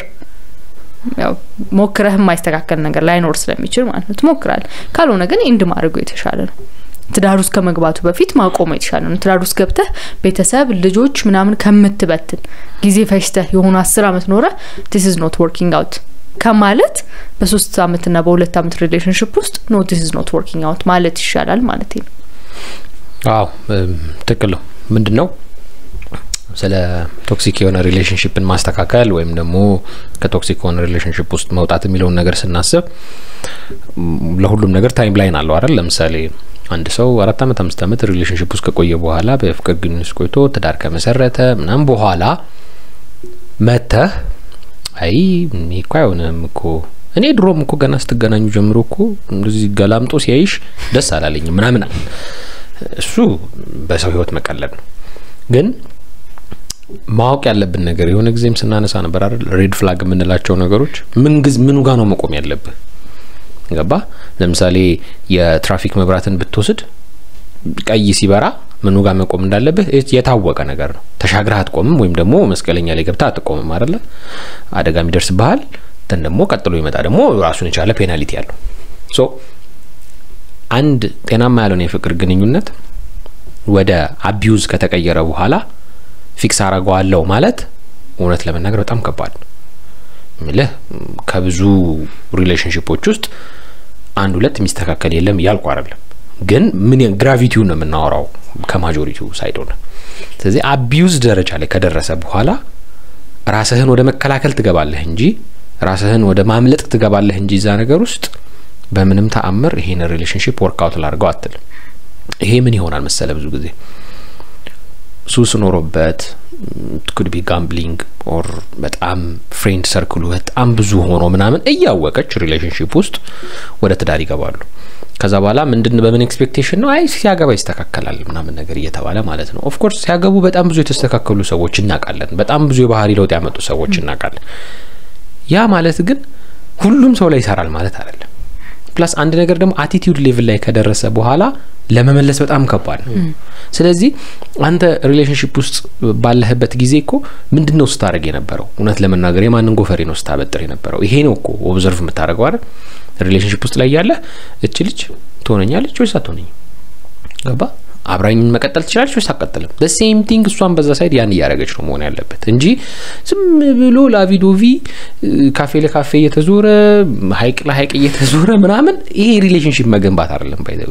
ያው ሞክረህ የማይስተካከል ነገር ላይኖር ስለሚችል ማለት ነው ትሞክራል ካልሆነ ግን ኢንድ ማድረጉ የተሻለ ነው ትዳር ውስጥ ከመግባቱ በፊት ማቆሙ የተሻለ ነው ትዳር ውስጥ ገብተህ ቤተሰብ ልጆች ምናምን ከምትበትን ጊዜ ፈጅተህ የሆኑ አስር አመት ኖረ ዲስ ኢዝ ኖት ወርኪንግ አውት ከማለት በሶስት አመትና በሁለት አመት ሪሌሽንሽፕ ውስጥ ኖ ዲስ ኢዝ ኖት ወርኪንግ አውት ማለት ይሻላል ማለት ነው አዎ ትክክል ነው ምንድን ነው ስለ ቶክሲክ የሆነ ሪሌሽንሽፕን ማስተካከል ወይም ደግሞ ከቶክሲክ የሆነ ሪሌሽንሽፕ ውስጥ መውጣት የሚለውን ነገር ስናስብ ለሁሉም ነገር ታይም ላይን አለው አይደል ለምሳሌ አንድ ሰው አራት አመት አምስት አመት ሪሌሽንሽፕ ውስጥ ከቆየ በኋላ በፍቅር ግንኙነት ቆይቶ ትዳር ከመሰረተ ምናም በኋላ መተህ አይ እኮ አይሆንም እኮ እኔ ድሮም እኮ ገና ስትገናኙ ጀምሮ እኮ እንደዚህ ገላምጦ ሲያይሽ ደስ አላለኝም ምናምን እሱ በሰው ህይወት መቀለድ ነው ግን ማወቅ ያለብን ነገር የሆነ ጊዜም ስናነሳ ነበር አይደል ሬድ ፍላግ የምንላቸው ነገሮች ምን ግዝ ምኑ ጋር ነው መቆም ያለብህ ገባ ለምሳሌ የትራፊክ መብራትን ብትወስድ ቀይ ሲበራ ምኑ ጋር መቆም እንዳለብህ የታወቀ ነገር ነው ተሻግረህ አትቆምም ወይም ደግሞ መስቀለኛ ላይ ገብተህ አትቆምም አይደለ አደጋ የሚደርስብሃል እንትን ደግሞ ቀጥሎ ይመጣ ደግሞ ራሱን የቻለ ፔናሊቲ ያለው ሶ አንድ ጤናማ ያልሆነ የፍቅር ግንኙነት ወደ አቢዩዝ ከተቀየረ በኋላ ፊክስ አረገዋለው ማለት እውነት ለመናገር በጣም ከባድ ነው ምልህ ከብዙ ሪሌሽንሽፖች ውስጥ አንድ ሁለት የሚስተካከል የለም እያልኩ አይደለም፣ ግን ምን ግራቪቲውን ነው የምናወራው ከማጆሪቲው ሳይድ ሆነ። ስለዚህ አቢዩዝ ደረጃ ላይ ከደረሰ በኋላ ራስህን ወደ መከላከል ትገባለህ እንጂ ራስህን ወደ ማምለጥ ትገባለህ እንጂ እዛ ነገር ውስጥ በምንም ተአምር ይሄን ሪሌሽንሽፕ ወርክአውት ላድርገው አትልም። ይሄ ምን ይሆናል መሰለ ብዙ ጊዜ ሱስ ኖሮበት ኩድ ቢ ጋምብሊንግ ኦር በጣም ፍሬንድ ሰርክሉ በጣም ብዙ ሆኖ ምናምን እያወቀች ሪሌሽንሽፕ ውስጥ ወደ ትዳር ይገባሉ። ከዛ በኋላ ምንድን በምን ኤክስፔክቴሽን ነው አይ ሲያገባ ይስተካከላል ምናምን ነገር እየተባለ ማለት ነው። ኦፍኮርስ ሲያገቡ በጣም ብዙ የተስተካከሉ ሰዎች እናውቃለን። በጣም ብዙ የባህሪ ለውጥ ያመጡ ሰዎች እናውቃለን። ያ ማለት ግን ሁሉም ሰው ላይ ይሰራል ማለት አይደለም። ፕላስ አንድ ነገር ደግሞ አቲቲዩድ ሌቭል ላይ ከደረሰ በኋላ ለመመለስ በጣም ከባድ ነው። ስለዚህ አንተ ሪሌሽንሽፕ ውስጥ ባለህበት ጊዜ እኮ ምንድን ነው ስታደርግ የነበረው? እውነት ለመናገር የማንን ጎፈሬ ነው ስታበጥር የነበረው? ይሄ ነው እኮ ኦብዘርቭ የምታደርገው አይደል? ሪሌሽንሽፕ ውስጥ ላይ ያለህ እች ልጅ ትሆነኛለች ወይስ አትሆነኝም? ገባ አብራኝ መቀጠል ትችላለች ወይስ አትቀጥልም? ሴም ቲንግ እሷን በዛ ሳይድ ያን እያደረገች ነው መሆን ያለበት እንጂ ዝም ብሎ ላቪዶቪ ካፌ ለካፌ እየተዞረ ሀይቅ ለሀይቅ እየተዞረ ምናምን ይሄ ሪሌሽንሽፕ መገንባት አይደለም። ባይዘዌ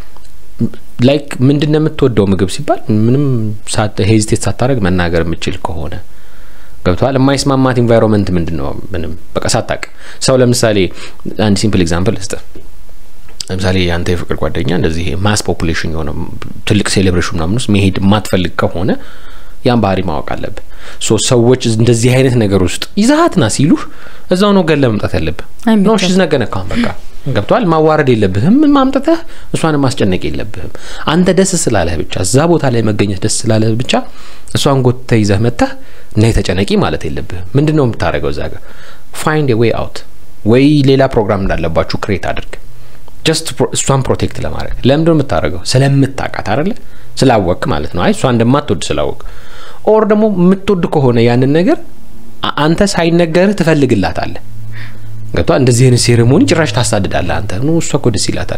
ላይክ ምንድን ነው የምትወደው ምግብ ሲባል ምንም ሄዚቴት ሳታደርግ መናገር የምችል ከሆነ ገብተዋል። የማይስማማት ኢንቫይሮንመንት ምንድን ነው? ምንም በቃ ሳታቅ ሰው ለምሳሌ አንድ ሲምፕል ኤግዛምፕል ልስጥ። ለምሳሌ የአንተ የፍቅር ጓደኛ እንደዚህ ማስ ፖፑሌሽን የሆነ ትልቅ ሴሌብሬሽን ምናምን ውስጥ መሄድ የማትፈልግ ከሆነ ያን ባህሪ ማወቅ አለብህ። ሶ ሰዎች እንደዚህ አይነት ነገር ውስጥ ይዛሀት ና ሲሉህ እዛው ነው ገለ መምጣት ያለብህ። ኖ ሽዝ ነገነ ካሁን በቃ ገብተዋል። ማዋረድ የለብህም ማምጠተህ እሷን ማስጨነቅ የለብህም። አንተ ደስ ስላለህ ብቻ እዛ ቦታ ላይ መገኘት ደስ ስላለህ ብቻ እሷን ጎትተህ ይዘህ መጥተህ እና የተጨነቂ ማለት የለብህም። ምንድን ነው የምታደርገው እዛ ጋር ፋይንድ ዌይ አውት ወይ ሌላ ፕሮግራም እንዳለባችሁ ክሬት አድርግ ጀስት እሷን ፕሮቴክት ለማድረግ ለምንድን ነው የምታደርገው? ስለምታውቃት አይደለ? ስላወቅ ማለት ነው። አይ እሷ እንደማትወድ ስላወቅ ኦር ደግሞ የምትወድ ከሆነ ያንን ነገር አንተ ሳይነገርህ ትፈልግላታለህ። ገብቷል። እንደዚህ አይነት ሴሬሞኒ ጭራሽ ታሳድዳለህ አንተ ኖ እሷ እኮ ደስ ይላታል፣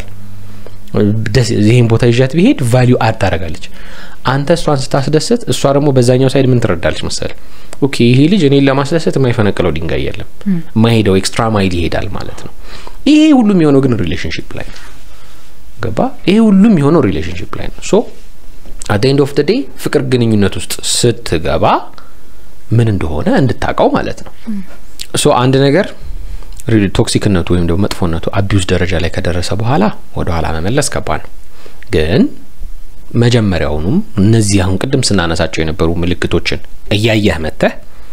ይህን ቦታ ይዣት ቢሄድ ቫሊዩ አድ ታደርጋለች። አንተ እሷን ስታስደስት እሷ ደግሞ በዛኛው ሳይድ ምን ትረዳለች መሰል ኦኬ ይሄ ልጅ እኔን ለማስደሰት የማይፈነቅለው ድንጋይ የለም፣ የማይሄደው ኤክስትራ ማይል ይሄዳል ማለት ነው። ይሄ ሁሉም የሆነው ግን ሪሌሽንሽፕ ላይ ነው። ገባ? ይሄ ሁሉም የሆነው ሪሌሽንሽፕ ላይ ነው። ሶ አት ኤንድ ኦፍ ደ ዴይ ፍቅር ግንኙነት ውስጥ ስትገባ ምን እንደሆነ እንድታውቀው ማለት ነው። ሶ አንድ ነገር ቶክሲክነቱ ወይም ደግሞ መጥፎነቱ አቢዩዝ ደረጃ ላይ ከደረሰ በኋላ ወደ ኋላ መመለስ ከባድ ነው። ግን መጀመሪያውኑም እነዚህ አሁን ቅድም ስናነሳቸው የነበሩ ምልክቶችን እያየህ መተህ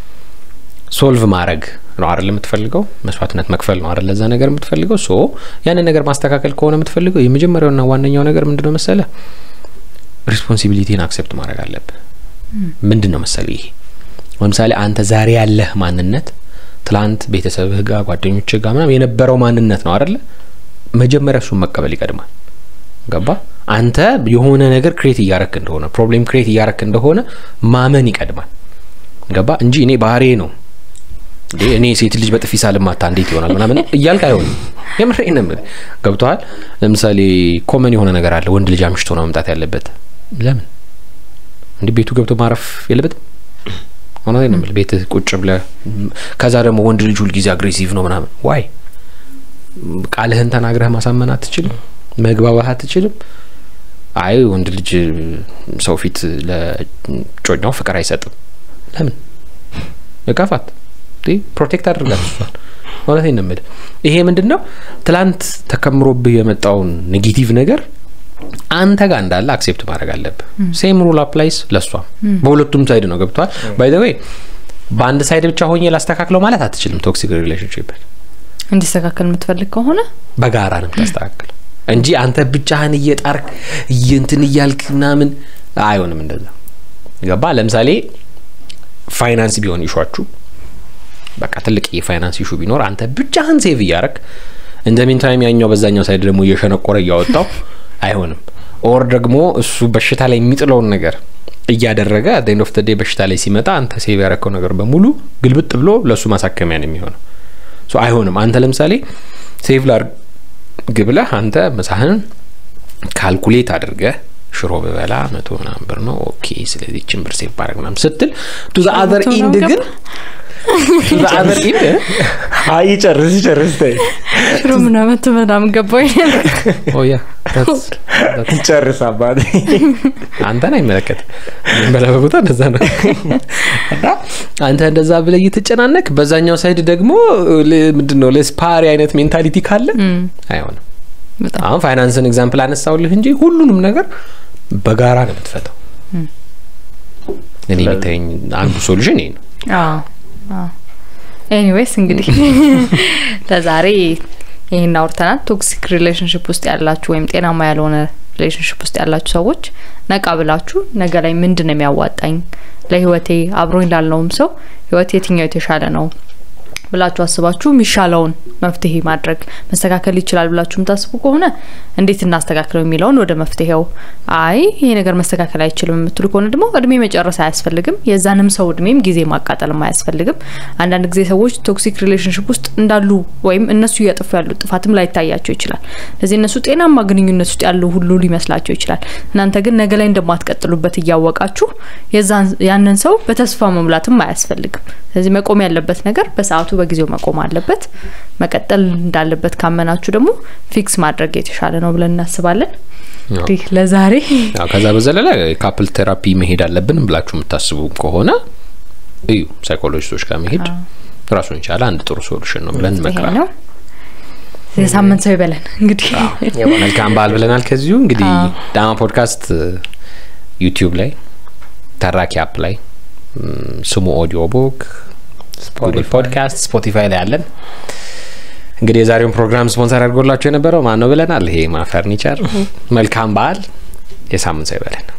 ሶልቭ ማድረግ ነው አይደል የምትፈልገው? መስዋዕትነት መክፈል ነው አይደል ለዛ ነገር የምትፈልገው? ሶ ያንን ነገር ማስተካከል ከሆነ የምትፈልገው የመጀመሪያውና ዋነኛው ነገር ምንድን ነው መሰለ? ሪስፖንሲቢሊቲን አክሴፕት ማድረግ አለብህ። ምንድን ነው መሰለ ይሄ ለምሳሌ አንተ ዛሬ ያለህ ማንነት ትላንት ቤተሰብህ ጋር ጓደኞችህ ጋር ምናምን የነበረው ማንነት ነው አይደለ? መጀመሪያ እሱን መቀበል ይቀድማል። ገባ? አንተ የሆነ ነገር ክሬት እያረክ እንደሆነ ፕሮብሌም ክሬት እያረክ እንደሆነ ማመን ይቀድማል። ገባ? እንጂ እኔ ባህሬ ነው እኔ ሴት ልጅ በጥፊ ሳልማታ እንዴት ይሆናል ምናምን እያልክ አይሆንም። የምሬን ነው የምልህ። ገብቶሃል? ለምሳሌ ኮመን የሆነ ነገር አለ። ወንድ ልጅ አምሽቶ ነው መምጣት ያለበት። ለምን እንዲህ ቤቱ ገብቶ ማረፍ የለበትም? እውነቴን ነው የምልህ። ቤትህ ቁጭ ብለህ ከዛ ደግሞ ወንድ ልጅ ሁልጊዜ አግሬሲቭ ነው ምናምን ዋይ ቃልህን ተናግረህ ማሳመን አትችልም? መግባባት አትችልም? አይ ወንድ ልጅ ሰው ፊት ለጮኛው ፍቅር አይሰጥም። ለምን እቀፋት ፕሮቴክት አድርጋት እሷን። እውነቴን ነው የምልህ። ይሄ ምንድን ነው ትላንት ተከምሮብህ የመጣውን ኔጌቲቭ ነገር አንተ ጋር እንዳለ አክሴፕት ማድረግ አለብህ። ሴም ሩል አፕላይስ ለእሷም በሁለቱም ሳይድ ነው። ገብቷል። ባይ ዘ ዌይ በአንድ ሳይድ ብቻ ሆኜ ላስተካክለው ማለት አትችልም። ቶክሲክ ሪሌሽንሽፕ እንዲስተካከል የምትፈልግ ከሆነ በጋራ ነው የምታስተካክል እንጂ አንተ ብቻህን እየጣርክ እንትን እያልክ ምናምን አይሆንም። እንደዛ ገባ። ለምሳሌ ፋይናንስ ቢሆን ይሿችሁ በቃ ትልቅ የፋይናንስ ኢሹ ቢኖር አንተ ብቻህን ሴቭ እያረክ እንደ ሚንታይም ያኛው በዛኛው ሳይድ ደግሞ እየሸነቆረ እያወጣው አይሆንም። ኦር ደግሞ እሱ በሽታ ላይ የሚጥለውን ነገር እያደረገ አት ኤንድ ኦፍ ደ ዴይ በሽታ ላይ ሲመጣ አንተ ሴቭ ያረከው ነገር በሙሉ ግልብጥ ብሎ ለእሱ ማሳከሚያ ነው የሚሆነው። ሶ አይሆንም። አንተ ለምሳሌ ሴቭ ላድርግ ብለህ አንተ ምሳህን ካልኩሌት አድርገህ ሽሮ ብበላ መቶ ምናምን ብር ነው ኦኬ፣ ስለዚህ ችን ብር ሴቭ ባረግ ምናምን ስትል ቱ ዘ አዘር ኢንድ ግን በአበርኢም አይ ጨርስ ጨርስ ተይ ሽሮ ምናምን ምናምን ገባኝ ኦያ ጨርስ አባቴ አንተን አይመለከትም በለበ ቦታ እንደዛ ነው አንተ እንደዛ ብለህ እየተጨናነቅ በዛኛው ሳይድ ደግሞ ምንድን ነው ለስፓሪ አይነት ሜንታሊቲ ካለ አይሆንም በጣም አሁን ፋይናንስን ኤግዛምፕል አነሳውልህ እንጂ ሁሉንም ነገር በጋራ ነው የምትፈታው እኔ የሚታየኝ አንዱ ሶሉሽን ይሄ ነው ኤኒዌይስ እንግዲህ ለዛሬ ይህን አውርተናል ቶክሲክ ሪሌሽንሽፕ ውስጥ ያላችሁ ወይም ጤናማ ያልሆነ ሪሌሽንሽፕ ውስጥ ያላችሁ ሰዎች ነቃ ብላችሁ ነገ ላይ ምንድን ነው የሚያዋጣኝ ለህይወቴ አብሮኝ ላለውም ሰው ህይወት የትኛው የተሻለ ነው ብላችሁ አስባችሁ የሚሻለውን መፍትሄ ማድረግ መስተካከል ይችላል ብላችሁ የምታስቡ ከሆነ እንዴት እናስተካክለው የሚለውን ወደ መፍትሄው አይ ይሄ ነገር መስተካከል አይችልም የምትሉ ከሆነ ደግሞ እድሜ መጨረስ አያስፈልግም የዛንም ሰው እድሜም ጊዜ ማቃጠልም አያስፈልግም አንዳንድ ጊዜ ሰዎች ቶክሲክ ሪሌሽንሽፕ ውስጥ እንዳሉ ወይም እነሱ እያጠፉ ያሉት ጥፋትም ላይታያቸው ይችላል ስለዚህ እነሱ ጤናማ ግንኙነት ውስጥ ያሉ ሁሉ ሊመስላቸው ይችላል እናንተ ግን ነገ ላይ እንደማትቀጥሉበት እያወቃችሁ የዛን ያንን ሰው በተስፋ መሙላትም አያስፈልግም ስለዚህ መቆም ያለበት ነገር በሰዓቱ በጊዜው መቆም አለበት መቀጠል እንዳለበት ካመናችሁ ደግሞ ፊክስ ማድረግ የተሻለ ነው ብለን እናስባለን እንግዲህ ለዛሬ ያው ከዛ በዘለለ ካፕል ቴራፒ መሄድ አለብን ብላችሁ የምታስቡ ከሆነ እዩ ሳይኮሎጂስቶች ጋር መሄድ ራሱን የቻለ አንድ ጥሩ ሶሉሽን ነው ብለን ይሄ እንመክራለን ነው የሳምንት ሰው ይበለን እንግዲህ መልካም በዓል ብለናል ከዚሁ እንግዲህ አዎ። ዳማ ፖድካስት ዩቲዩብ ላይ ተራኪ አፕ ላይ ም፣ ስሙ ኦዲዮ ቡክ ጉግል ፖድካስት ስፖቲፋይ ላይ አለን እንግዲህ የዛሬውን ፕሮግራም ስፖንሰር አድርጎላቸው የነበረው ማን ነው ብለናል ይሄ ማ ፈርኒቸር መልካም በዓል የሳምንት ሰው ይበለን